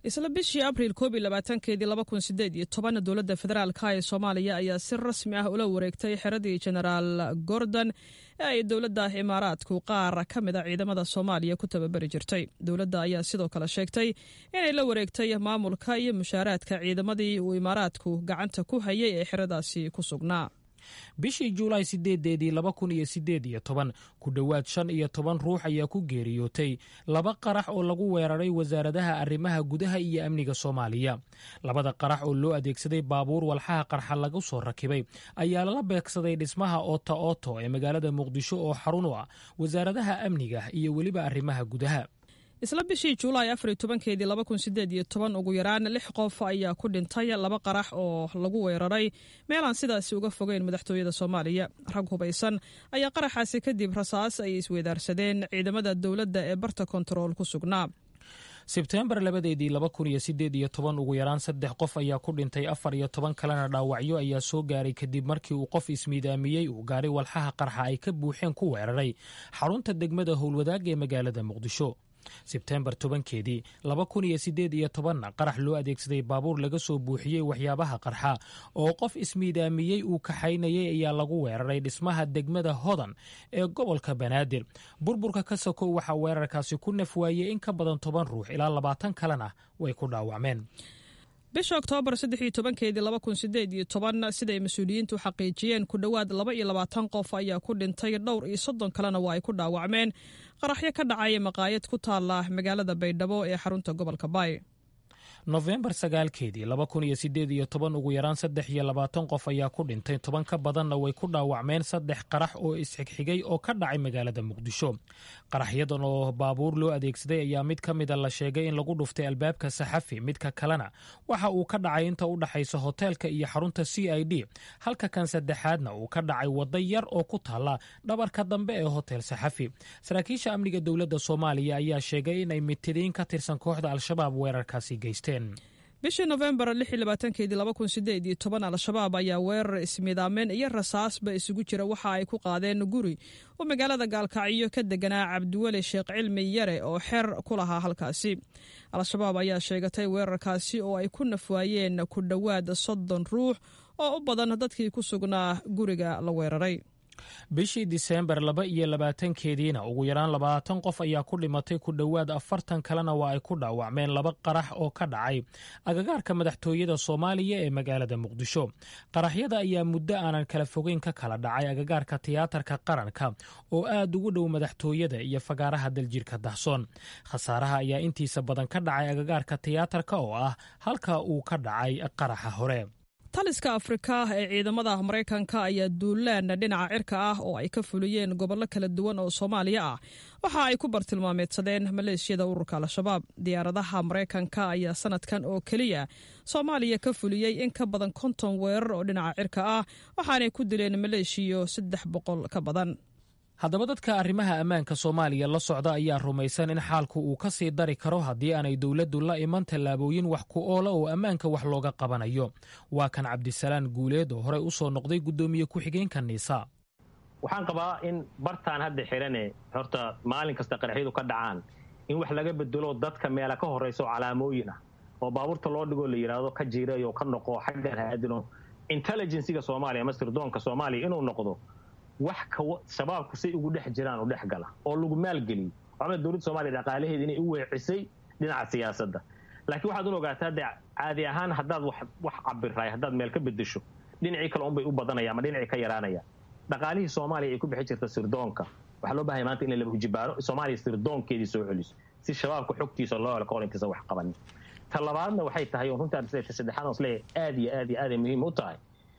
S7: isla bishii abriil koob iyo labaatankeedii laba kun sideed iyo toban dowladda federaalka ee soomaaliya ayaa si rasmi ah ula wareegtay xeradii genaraal gordon ee ay dowladda imaaraadku qaar ka mid a ciidamada soomaaliya ku tababari jirtay dowladda ayaa sidoo kale sheegtay inay la wareegtay maamulka iyo mushaaraadka ciidamadii uu imaaraadku gacanta ku hayay ee xeradaasi ku sugnaa
S8: bishii juulaay sideedeedii laba kun iyo sideed iyo toban ku dhowaad shan iyo toban ruux ayaa ku geeriyootay laba qarax oo lagu weeraray wasaaradaha arrimaha gudaha iyo amniga soomaaliya labada qarax oo loo adeegsaday baabuur walxaha qarxa lagu soo rakibay ayaa lala beegsaday dhismaha oota ooto ee magaalada muqdisho oo xarun u ah wasaaradaha amniga iyo weliba arrimaha gudaha
S7: isla bishii juulaay afariyo tobankeedii laba kun sideed iyo toban ugu yaraan lix qof ayaa ku dhintay laba qarax oo lagu weeraray meelaan sidaasi uga fogeyn madaxtooyada soomaaliya rag hubaysan ayaa qaraxaasi kadib rasaas ay isweydaarsadeen ciidamada dowladda ee barta kontarool ku sugnaa
S8: sebteembar labadeedii laba kun iyo sideed iyo toban ugu yaraan saddex qof ayaa ku dhintay afar iyo toban kalena dhaawacyo ayaa soo gaaray kadib markii uu qof ismiidaamiyey uu gaaray walxaha qarxa ay ka buuxeen ku weeraray xarunta degmada howlwadaag ee magaalada muqdisho sebteembar tobankeedii laba kun iyo sideed iyo tobanna qarax loo adeegsaday baabuur laga soo buuxiyey waxyaabaha qarxa oo qof ismiidaamiyey uu kaxaynayay ayaa lagu weeraray dhismaha degmada hodan ee gobolka banaadir burburka ka sokow waxaa weerarkaasi ku naf waayey in ka badan toban ruux ilaa labaatan kalena way ku dhaawacmeen
S7: bisha oktoobar saddex iyo tobankeedii laba kun sideed iyo toban siday mas-uuliyiintu xaqiijiyeen ku dhowaad laba iyo labaatan qof ayaa ku dhintay dhowr iyo soddon kalena waa ay ku dhaawacmeen qaraxyo ka dhacaya maqaayad ku taala magaalada baydhabo ee xarunta gobolka baay
S8: nofembar sagaalkeedii laba kun iyo sideed iyo toban ugu yaraan saddex iyo labaatan qof ayaa ku dhintay toban ka badanna way ku dhaawacmeen saddex qarax oo isxigxigay oo ka dhacay magaalada muqdisho qaraxyadan oo baabuur loo adeegsaday ayaa mid ka mida la sheegay in lagu dhuftay albaabka saxafi midka kalena waxa uu ka dhacay inta u dhaxaysa hoteelka iyo xarunta c i d halka kan saddexaadna uu ka dhacay wadda yar oo ku taalla dhabarka dambe ee hotel saxafi saraakiisha amniga dowladda soomaaliya ayaa sheegay inay mitidiin ka tirsan kooxda al-shabaab weerarkaasi geysteen
S7: bishii nofembar keedii al-shabaab ayaa weerar ismiidaameen iyo rasaasba isugu jira waxa ay ku qaadeen guri oo magaalada gaalkacyo ka deganaa cabdiweli sheekh cilmi yare oo xeer ku lahaa halkaasi al-shabaab ayaa sheegatay weerarkaasi oo ay ku nafwaayeen ku dhowaad soddon ruux oo u badan dadkii ku sugnaa guriga la weeraray
S8: bishii diseembar laba iyo labaatankeediina ugu yaraan labaatan qof ayaa ku dhimatay ku dhowaad afartan kalena waa ay ku dhaawacmeen laba qarax oo ka dhacay agagaarka madaxtooyada soomaaliya ee magaalada muqdisho qaraxyada ayaa muddo aanan kala fogeyn ka kala dhacay agagaarka tiyaatarka qaranka oo aad ugu dhow madaxtooyada iyo fagaaraha daljirka dahsoon khasaaraha ayaa intiisa badan ka dhacay agagaarka tiyaatarka oo ah halka uu ka dhacay qaraxa hore
S7: taliska afrika ee ciidamada maraykanka ayaa duulaan dhinaca cirka ah oo ay ka fuliyeen gobollo kala duwan oo soomaaliya ah waxa ay ku bartilmaameedsadeen maleeshiyada ururka al-shabaab diyaaradaha maraykanka ayaa sanadkan oo keliya soomaaliya ka fuliyey in ka badan konton weerar oo dhinaca cirka ah waxaanay ku dileen maleeshiyo saddex boqol ka badan
S8: haddaba dadka arrimaha ammaanka soomaaliya la socda ayaa rumaysan in xaalku uu ka sii dari karo haddii aanay dowladdu la iman tallaabooyin wax ku oola oo ammaanka wax looga qabanayo waa kan cabdisalaan guuleed oo horey u soo noqday guddoomiye ku-xigeenka niisa
S16: waxaan qabaa in bartaan hadda xidhane horta maalin kasta qaraxyadu ka dhacaan in wax laga bedelo dadka meela ka horraysa oo calaamooyin ah oo baabuurta loo dhigoo la yidhaahdo ka jiirayo ka noqo xaggan haadino intelligensiga soomaaliya ama sirdoonka soomaaliya inuu noqdo wax shabaabku say ugu dhex jiraan u dhex gala oo lagu maalgeliyo waxaa dowladda soomaliya dhaqaalaheeda inay u weecisay dhinaca siyaasadda laakiin waxaad un ogaataa de caadi ahaan haddaad wax cabiraay haddaad meel ka bedesho dhinacii kale unbay u badanaya ama dhinacii ka yaraanaya dhaqaalihii soomaaliya ay ku bixi jirta sirdoonka waxaa loo bahaya maanta in la laba hujibaaro soomaaliya sirdoonkeedii soo celiso si shabaabka xogtiisa loo helo kahor intaysan wax qabanin ta labaadna waxay tahay oo runtaa saddexaad on isleeyahay aad iyo aad iyo aaday muhiim u tahay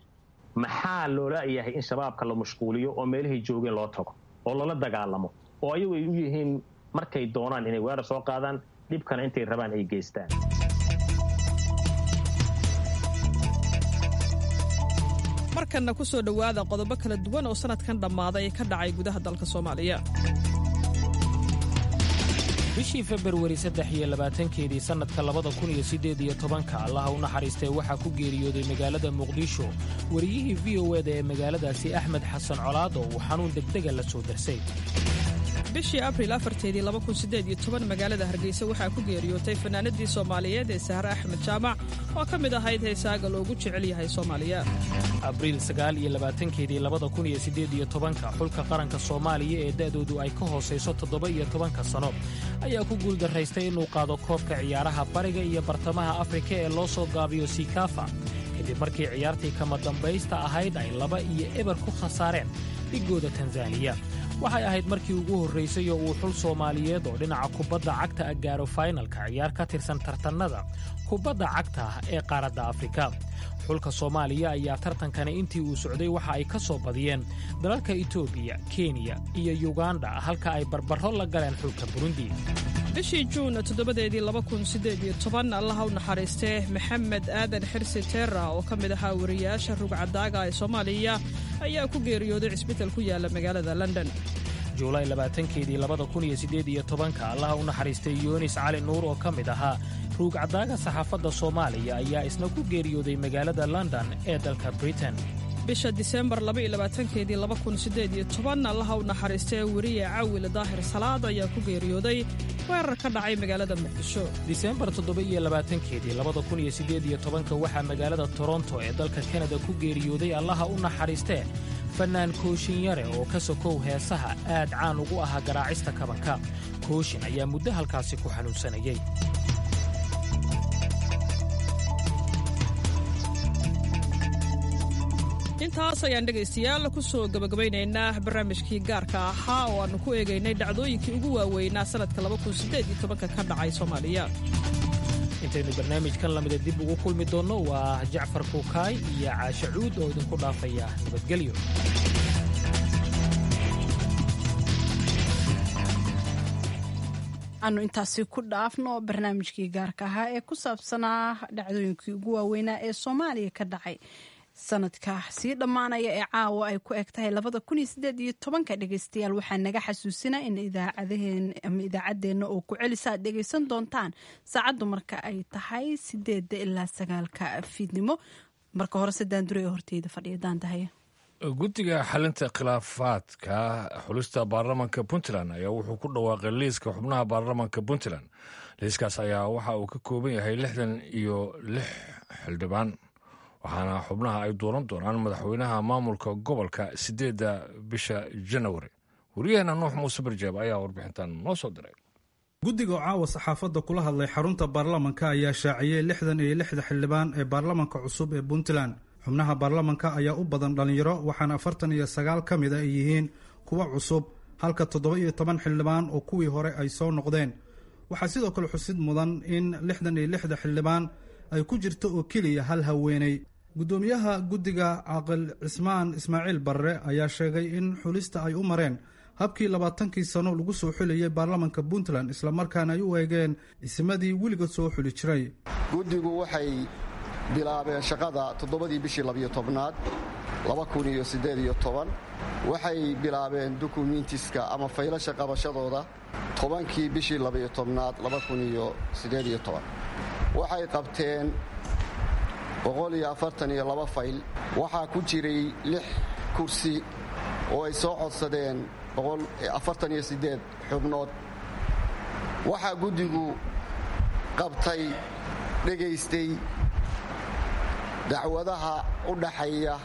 S16: maxaa loola yahay in shabaabka la mashquuliyo oo meelahay joogeen loo tago oo lala dagaalamo oo ayagu ay u yihiin markay doonaan inay weerar soo qaadaan dhibkana intay rabaan ay geystaan
S7: markanna ku soo dhowaada qodobo kala duwan oo sannadkan dhammaaday ka dhacay gudaha dalka soomaaliya
S8: bishii februari saddex iyo labaatankeedii sannadka labada kun iyo siddeed iyo tobanka allaha u naxariistay waxaa ku geeriyooday magaalada muqdisho wariyihii v o eda ee magaaladaasi axmed xasan colaad oo uu xanuun degdega la soo darsay
S7: bishii abril afarteedii magaalada hargeysa waxaa ku geeriyootay fanaanadii soomaaliyeed ee sahre axmed jaamac oo ka mid ahayd heesaaga loogu jecel yahay soomaaliya
S8: abriil sagaaliyolabaatankeedii labada kun iyo siddeed iyo tobanka xulka qaranka soomaaliya ee da'doodu ay ka hoosayso toddoba iyo tobanka sano ayaa ku guuldaraystay inuu qaado koobka ciyaaraha bariga iyo bartamaha afrika ee loo soo gaabiyo sikafa kadib markii ciyaartii kama dambaysta ahayd ay laba iyo eber ku khasaareen dhigooda tanzaniya waxay ahayd markii ugu horraysay oo uu xul soomaaliyeed oo dhinaca kubadda cagta a gaaro faynalka ciyaar ka tirsan tartannada kubadda cagta ah ee qaaradda afrika xulka soomaaliya ayaa tartankani intii uu socday waxa ay ka soo badiyeen dalalka etoobiya kenya iyo yuganda halka ay barbarro la galeen xulka burundi
S7: bishii juun toddobadeedii allaha u naxariistee maxamed aadan xirsi teera oo ka mid ahaa wariyaasha rugcadaaga ee soomaaliya ayaa ku geeriyooday cisbital ku yaala magaalada london
S8: juulaay labaatankeedii labada kun iyo siddeed iyo tobanka allaha u naxariistay yunis cali nuur oo ka mid ahaa ruugcadaaga saxaafadda soomaaliya ayaa isna ku geeriyooday magaalada london ee dalka britain
S7: bisha disembar keedii allaha u naxariistee weriye cawil daahir salaad ayaa ku geeriyooday weerar ka dhacay magaalada muqdisho
S8: disembar toddoba-iyo labaatankeedii labada kun iyo siddeed iyo tobanka waxaa magaalada toronto ee dalka kanada ku geeriyooday allaha u naxariistee fannaan kooshin yare oo ka sokow heesaha aad caan ugu ahaa garaacista kabanka kooshin ayaa muddo halkaasi ku xanuunsanayay
S7: intaas ayaan dhegaystayaal ku soo gabagabaynaynaa barnaamijkii gaarka ahaa oo aannu ku eegaynay dhacdooyinkii ugu waaweynaa sannadka ka dhacay soomaaliya
S8: intaynu barnaamijkan lamida dib ugu kulmi doonno waa jacfar kuukaay iyo caashe cuud oo idinku dhaafaya nabadgelyo
S2: aanu intaasi ku dhaafno barnaamijkii gaarka ahaa ee ku saabsanaa dhacdooyinkii ugu waaweynaa ee soomaaliya ka dhacay sanadka sii dhammaanaya ee caawa ay ku eg tahay labada kun iyo sideed iyo tobanka dhegeystayaal waxaa naga xasuusina in idaacadaheen ama idaacaddeenna oo ku celisa aad dhegeysan doontaan saacaddu marka ay tahay sideedda ilaa sagaalka fiidnimo marka hore sadaan dure ee horteyda fadhiya daandahaye
S1: guddiga xalinta khilaafaadka xulista baarlamanka puntland ayaa wuxuu ku dhawaaqay liiska xubnaha baarlamanka puntland liiskaas ayaa waxa uu ka kooban yahay lixdan iyo lix xildhibaan waxaana xubnaha ay dooran doonaan madaxweynaha maamulka gobolka sideedda bisha janawari wariyaheena nuux muuse barjaab ayaa warbixintan noo soo diray
S17: guddiga oo caawa saxaafadda kula hadlay xarunta baarlamanka ayaa shaaciyey lixdan iyo lixda xildhibaan ee baarlamanka cusub ee puntland xubnaha baarlamanka ayaa u badan dhallinyaro waxaana afartan iyo sagaal ka mid a ay yihiin kuwa cusub halka toddoba iyo toban xildhibaan oo kuwii hore ay soo noqdeen waxaa sidoo kale xusid mudan in lixdan iyo lixda xildhibaan ay ku jirto oo keliya hal haweeney guddoomiyaha guddiga caaqil cismaan ismaaciil barre ayaa sheegay in xulista ay u mareen habkii labaatankii sano lagu soo xulayay baarlamanka puntland islamarkaana ay u eegeen isimadii weliga soo xuli jiray
S18: guddigu waxay bilaabeen shaqada toddobadii bishii labiyo tobnaad laba kun iyo siddeed iyo toban waxay bilaabeen dukumentiska ama faylasha qabashadooda tobankii bishii labiyo tobnaad laba kun iyo siddeed iyo toban waxay qabteen boqol iyo afartan iyo laba fayl waxaa ku jiray lix kursi oo ay soo codsadeen afartan iyo siddeed xubnood waxaa guddigu qabtay dhegaystay dacwadaha u dhaxeeya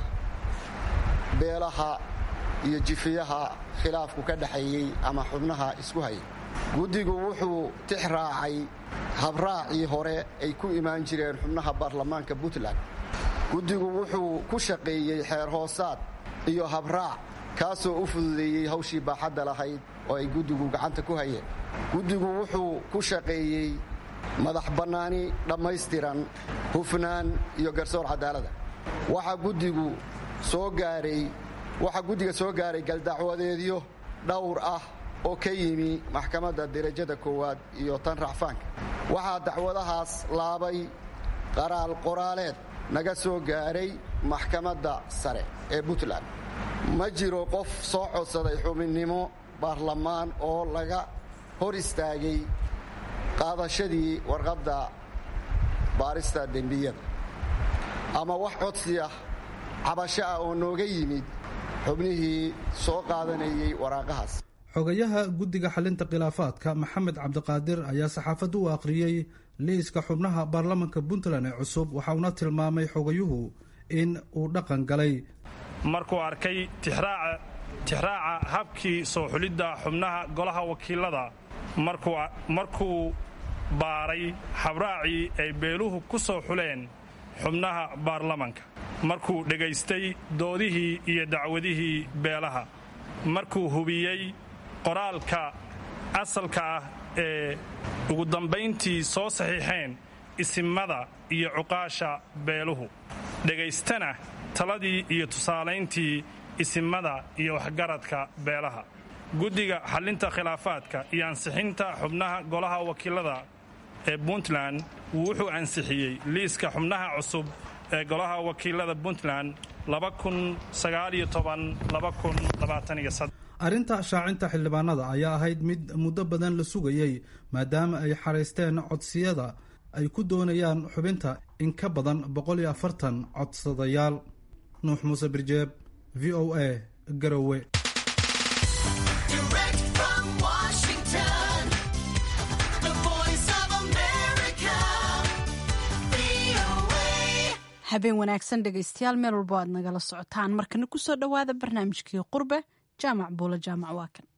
S18: beelaha iyo jifiyaha khilaafku ka dhaxeeyey ama xubnaha isku hayay guddigu wuxuu tix raacay habraacii hore ay ku imaan jireen xubnaha baarlamaanka puntland guddigu wuxuu ku shaqeeyey xeer hoosaad iyo habraac kaasoo u fududeeyey hawshii baaxadda lahayd oo ay guddigu gacanta ku hayeen guddigu wuxuu ku shaqeeyey madax bannaani dhammaystiran hufnaan iyo garsoor cadaalada waxaa guddigu soo gaaray waxaa guddiga soo gaaray galdacwadeedyo dhowr ah oo ka yimi maxkamadda derajada koowaad iyo tan racfaanka waxaa dacwadahaas laabay qaraal qoraaleed naga soo gaaray maxkamadda sare ee puntland ma jiro qof soo codsaday xubinnimo baarlamaan oo laga hor istaagay qaadashadii warqadda baarista dembiyada ama wax codsi ah cabasho ah oo nooga yimid xubnihii soo qaadanayay waraaqahaas
S17: xogayaha guddiga xalinta khilaafaadka maxamed cabdiqaadir ayaa saxaafadda u akhriyey liiska xubnaha baarlamanka puntland ee cusub waxa uuna tilmaamay xogayuhu in uu dhaqan galay
S19: markuu arkay tixraaca habkii soo xulidda xubnaha golaha wakiilada markuu baaray habraacii ay beeluhu ku soo xuleen xubnaha baarlamanka markuu dhegaystay doodihii iyo dacwadihii beelaha markuu hubiyey qoraalka asalka ah ee ugu dambayntii soo saxiixeen isimada iyo cuqaasha beeluhu dhegaystana taladii iyo tusaalayntii isimada iyo waxgaradka beelaha guddiga xallinta khilaafaadka iyo ansixinta xubnaha golaha wakiilada ee puntland wuxuu ansixiyey liiska xubnaha cusub ee golaha wakiilada puntland
S17: arrinta shaacinta xildhibaanada ayaa ahayd mid muddo badan la sugayey maadaama ay xaraysteen codsiyada ay ku doonayaan xubinta in ka badan boqol iyo afartan codsadayaal nuux muuse birjeeb v o a garowe
S2: habeen wanaagsan dhegaystayaal meel walbo aad nagala socotaan markana kusoo dhowaada barnaamijkii qurbe jaamac buulo jaamac waa kan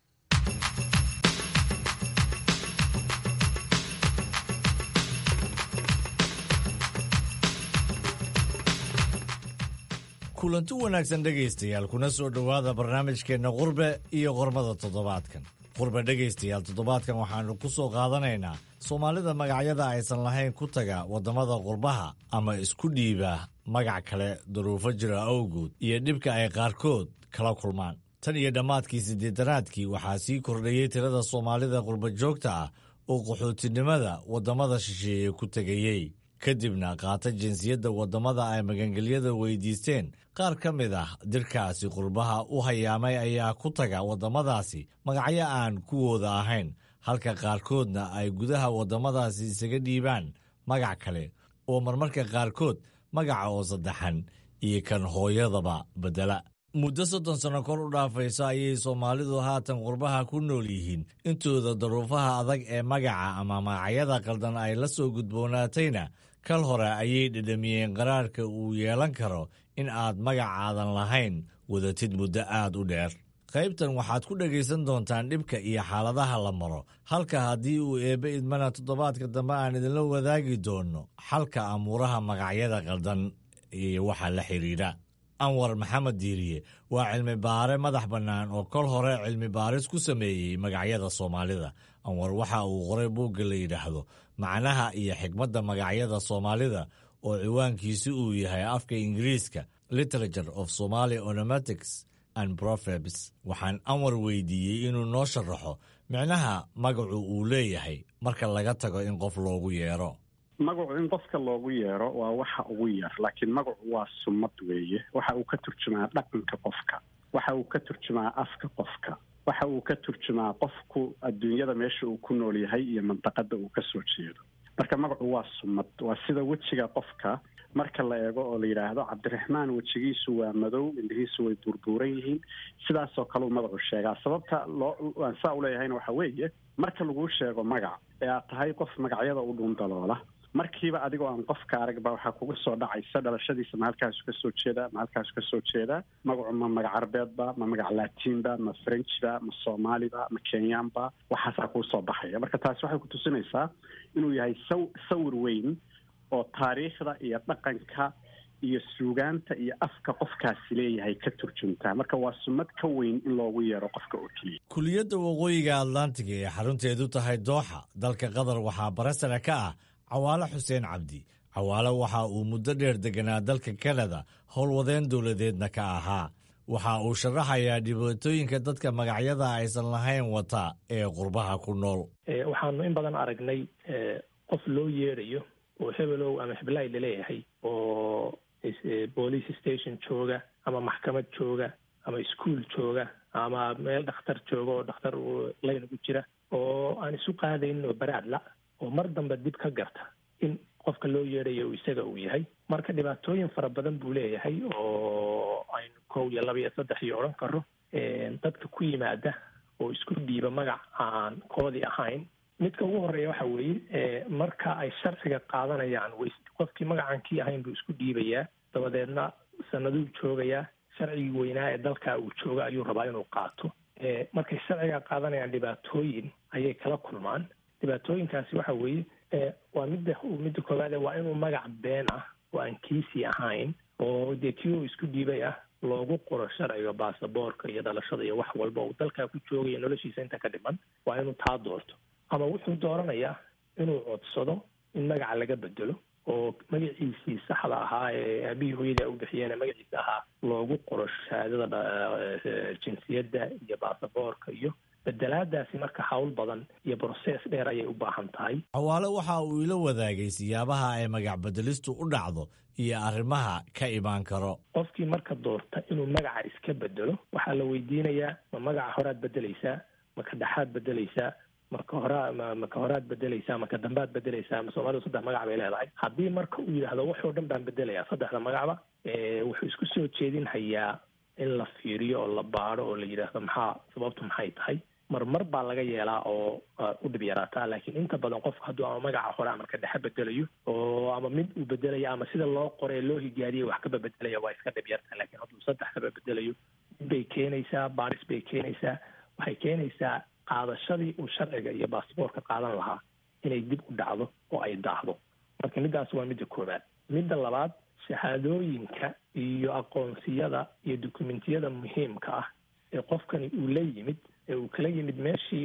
S20: kulanti wanaagsan dhegaystayaal kuna soo dhowaada barnaamijkeenna qurbe iyo qormada toddobaadkan qurbe dhegaystayaal toddobaadkan waxaannu ku soo qaadanaynaa soomaalida magacyada aysan lahayn ku taga waddamada qurbaha ama isku dhiiba magac kale duruufo jira awgood iyo dhibka ay qaarkood kala kulmaan tan iyo dhammaadkii siddeetanaadkii waxaa sii kordhayey tirada soomaalida qurba joogta ah oo qaxootinimada waddamada shisheeye ku tegayey kadibna qaata jinsiyadda waddamada ay magangelyada weydiisteen qaar ka mid ah dirkaasi qurbaha u hayaamay ayaa ku taga waddamadaasi magacyo aan kuwooda ahayn halka qaarkoodna ay gudaha waddamadaasi isaga dhiibaan magac kale oo marmarka qaarkood magaca oo saddexan iyo kan hooyadaba beddela muddo soddon sanno kor u dhaafayso ayay soomaalidu haatan qurbaha ku nool yihiin intooda daruufaha adag ee magaca ama magacyada qaldan ay la soo gudboonaatayna kal hore ayay dhedhamiyeen qaraarka uu yeelan karo in aad magacaadan lahayn wadatid muddo aad u dheer qaybtan waxaad ku dhegaysan doontaan dhibka iyo xaaladaha la maro halka haddii uu eebbe idmana toddobaadka dambe aan idinla wadaagi doonno xalka amuuraha magacyada qaldan iyo waxa la xidhiidha anwar maxamed diiriye waa cilmi baare madax bannaan oo kol hore cilmi baaris ku sameeyey magacyada soomaalida anwar waxa uu qoray buugga la yidhaahdo macnaha iyo xikmadda magacyada soomaalida oo ciwaankiisi uu yahay afka ingiriiska literature of somaly onomatics and proverbs waxaan anwar weydiiyey inuu noo sharaxo micnaha magacu uu leeyahay marka laga tago in qof loogu yeero
S21: magacu in qofka loogu yeero waa waxa ugu yar laakiin magacu waa sumad weeye waxa uu ka turjumaa dhaqanka qofka waxa uu ka turjumaa afka qofka waxa uu ka turjumaa qofku adduunyada meesha uu ku nool yahay iyo mandaqada uu ka soo jeedo marka magacu waa sumad waa sida wejiga qofka marka la eego oo la yidhaahdo cabdiraxmaan wejigiisu waa madow indhihiisu way buurbuuran yihiin sidaasoo kale uu magacu sheegaa sababta loo aan saa uleeyahayna waxa weeye marka laguu sheego magac ee aad tahay qof magacyada u dhuundaloola markiiba adigoo aan qofka arag ba waxaa kuga soo dhacaysa dhalashadiisa ma halkaasu ka soo jeedaa ma halkaasu ka soo jeedaa magacu ma magac arbeedba ma magac laatiinba ma frenchba ma soomaaliba ma kenyaanba waxaasaa kuu soo baxaya marka taasi waxay kutusinaysaa inuu yahay saw sawir weyn oo taariikhda iyo dhaqanka iyo suugaanta iyo afka qofkaasi leeyahay ka turjuntaa marka waa sumad ka weyn in loogu yeero qofka oo keliya
S20: kuliyadda waqooyiga atlantiga ee xarunteedu tahay dooxa dalka qatar waxaa barasara ka ah cawaale xuseen cabdi cawaale waxa uu muddo dheer deganaa dalka kanada howlwadeen dowladeedna ka ahaa waxa uu sharaxayaa dhibaatooyinka dadka magacyada aysan lahayn wata ee qurbaha ku nool
S22: waxaanu in badan aragnay qof loo yeerayo oo hebelow ama heblaay laleeyahay oo police station jooga ama maxkamad jooga ama ischool jooga ama meel dhakhtar jooga oo dhakhtar layn ugu jira oo aan isu qaadaynin oo baraadla oo mar dambe dib ka garta in qofka loo yeedhayo isaga uu yahay marka dhibaatooyin fara badan buu leeyahay oo aynu kow iyo laba iyo saddex iyo odhan karo dadka ku yimaada oo isku dhiiba magac aan koodii ahayn midka ugu horeeya waxa weeye marka ay sharciga qaadanayaan w qofkii magacan kii ahayn buu isku dhiibayaa dabadeedna sanaduu joogayaa sharcigii weynaa ee dalka uu jooga ayuu rabaa inuu qaato markay sharciga qaadanayaan dhibaatooyin ayay kala kulmaan dhibaatooyinkaasi waxa weeye waa midda midda koowaade waa inuu magac been ah oo aan kiisii ahayn oo dee kii uu isku dhiibay ah loogu qoro sharciga baasaboorka iyo dhalashada iyo wax walba uu dalkaa ku joogaya noloshiisa inta ka dhiman waa inuu taa doorto ama wuxuu dooranayaa inuu codsado in magaca laga bedelo oo magaciisii saxda ahaa ee aabihii hooyadii u bixiyeen magaciisa ahaa loogu qoro shahaadada jinsiyadda iyo baasaboorka iyo bedelaadaasi marka hawl badan iyo brosees dheer ayay u baahan tahay
S20: xawaale waxa uu ila wadaagay siyaabaha ay magac bedelistu u dhacdo iyo arrimaha ka imaan karo
S22: qofkii marka doorta inuu magaca iska bedelo waxaa la weydiinayaa ma magaca horaad bedelaysaa ma ka dhexaad bedelaysaa maka horaa ma maka horaad bedelaysaa maka dambaad bedelaysaa ma soomaalidu saddex magac bay leedahay haddii marka uu yidhaahdo waxoo dhan baan bedelayaa saddexda magacba wuxuu isku soo jeedin hayaa in la fiiriyo oo la baado oo la yidhaahdo maxaa sababtu maxay tahay marmar baa laga yeelaa oo u dhib yaraataa laakiin inta badan qofku hadduu ama magaca hore amarka dhexe bedelayo oo ama mid uu bedelayo ama sida loo qoray loo higaadiyay wax kaba bedelaya waa iska dhib yarta laakiin hadduu saddex kaba bedelayo bay keenaysaa baaris bay keenaysaa waxay keenaysaa qaadashadii uu sharciga iyo baasboorka qaadan lahaa inay dib u dhacdo oo ay daahdo marka middaas waa midda koowaad midda labaad shahaadooyinka iyo aqoonsiyada iyo dukumentiyada muhiimka ah ee qofkani uu la yimid ee uu kala yimid meeshii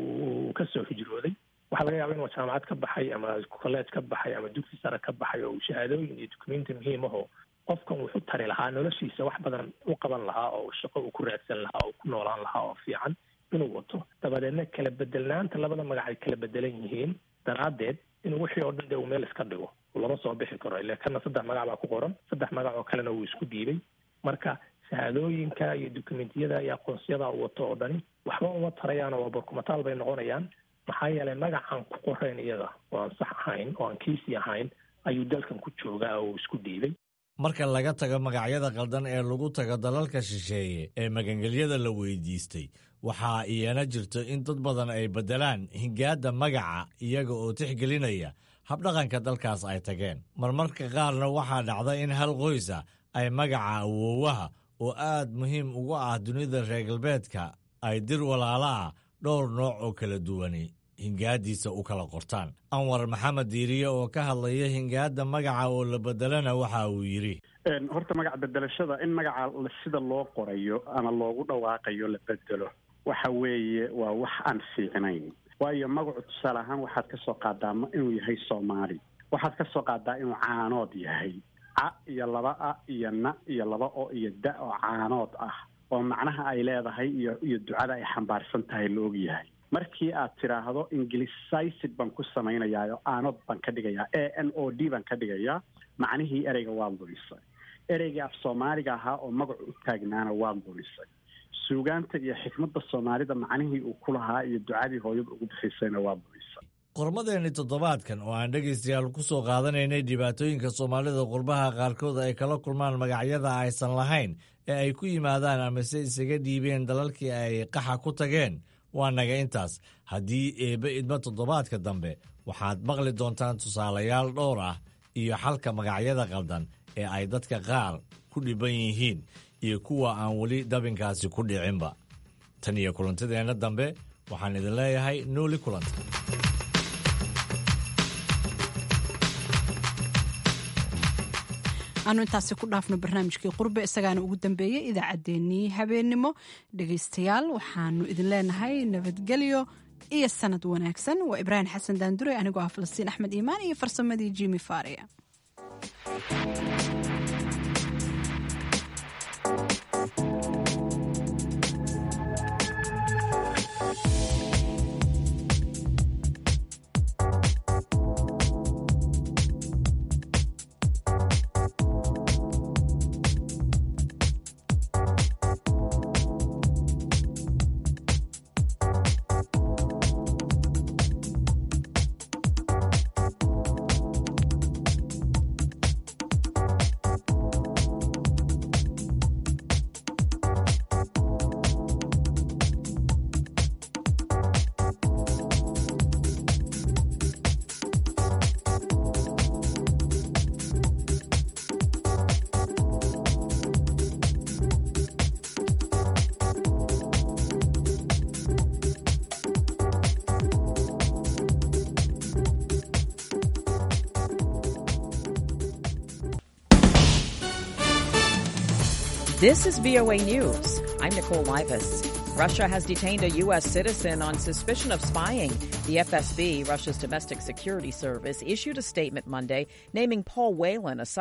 S22: uu kasoo hijrooday waxaa laga yaaba inuu jaamacad ka baxay ama colleege ka baxay ama dugsi sare ka baxay oo uu shahaadooyin iyo dukumenti muhiim aho qofkan wuxu tari lahaa noloshiisa wax badan u qaban lahaa oo shaqo uu ku raadsan lahaa oo ku noolaan lahaa oo fiican inuu wato dabadeedna kala bedelnaanta labada magac ay kala bedelan yihiin daraaddeed inuu wixii oo dhan dee uu meel iska dhigo lama soo bixi karo ile kana saddex magac baa ku qoran saddex magac oo kalena wuu isku dhiibay marka shahaadooyinka iyo dukumentiyada iyo aqoonsiyada uu wato oo dhani waxba uma tarayaan oo barkumataal bay noqonayaan maxaa yeelay magacaan ku qorayn iyaga oo aan sax ahayn oo aan kiisii ahayn ayuu dalkan ku joogaa oo isku dhiibay
S20: marka laga tago magacyada qaldan ee lagu tago dalalka shisheeye ee magangelyada la weydiistay waxaa iyana jirto in dad badan ay beddelaan hingaadda magaca iyaga oo tixgelinaya habdhaqanka dalkaas ay tageen marmarka qaarna waxaa dhacda in hal qoysa ay magaca awoowaha oo aad muhiim ugu ah dunida reer galbeedka ay dir walaala ah dhowr nooc oo kala duwani hingaaddiisa u kala qortaan anwar maxamed diiriye oo ka hadlaya hingaadda magaca oo la bedelana waxa uu yidhi
S21: horta magac bedelashada in magaca sida loo qorayo ama loogu dhawaaqayo la bedelo waxa weeye waa wax aan fiicnayn waayo magacu tusaale ahaan waxaad ka soo qaadaa inuu yahay soomaali waxaad ka soo qaadaa inuu caanood yahay ca iyo laba a iyo na iyo laba o iyo da oo caanood ah oo macnaha ay leedahay iyo iyo ducada ay xambaarsan tahay la og yahay markii aad tidhaahdo ingilicised baan ku samaynayaa oo aanod baan ka dhigayaa a n o d baan ka dhigayaa macnihii ereyga waad lumisay ereygii af soomaaliga ahaa oo magacu u taagnaana waad lumisay suugaanta iyo xikmadda soomaalida macnihii uu ku lahaa iyo ducadii hooyada ugu bixisayna waad lumisay
S20: qormadeenni toddobaadkan oo aan dhegaystayaal ku soo qaadanaynay dhibaatooyinka soomaalida qurbaha qaarkood ay kala kulmaan magacyada aysan lahayn ee ay ku yimaadaan amase isaga dhiibeen dalalkii ay qaxa ku tageen waa naga intaas haddii eebbe idmo toddobaadka dambe waxaad maqli doontaan tusaalayaal dhowr ah iyo xalka magacyada qaldan ee ay dadka qaar ku dhibban yihiin iyo kuwa aan weli dabinkaasi ku dhicinba tan iyo kulantadeenna dambe waxaan idin leeyahay nooli kulanta
S2: aanu intaasi ku dhaafno barnaamijkii qurbe isagaana ugu dambeeyey idaacaddeenii habeennimo dhegaystayaal waxaanu idin leenahay nabadgelyo iyo sanad wanaagsan waa ibraahim xasan daandure anigoo ah falastiin axmed iimaan iyo farsamadii jimi faria
S5: This is VOA News. I'm Nicole Livas. Russia has detained a U.S. citizen on suspicion of spying. The FSB, Russia's domestic security service, issued a statement Monday naming Paul Whelan a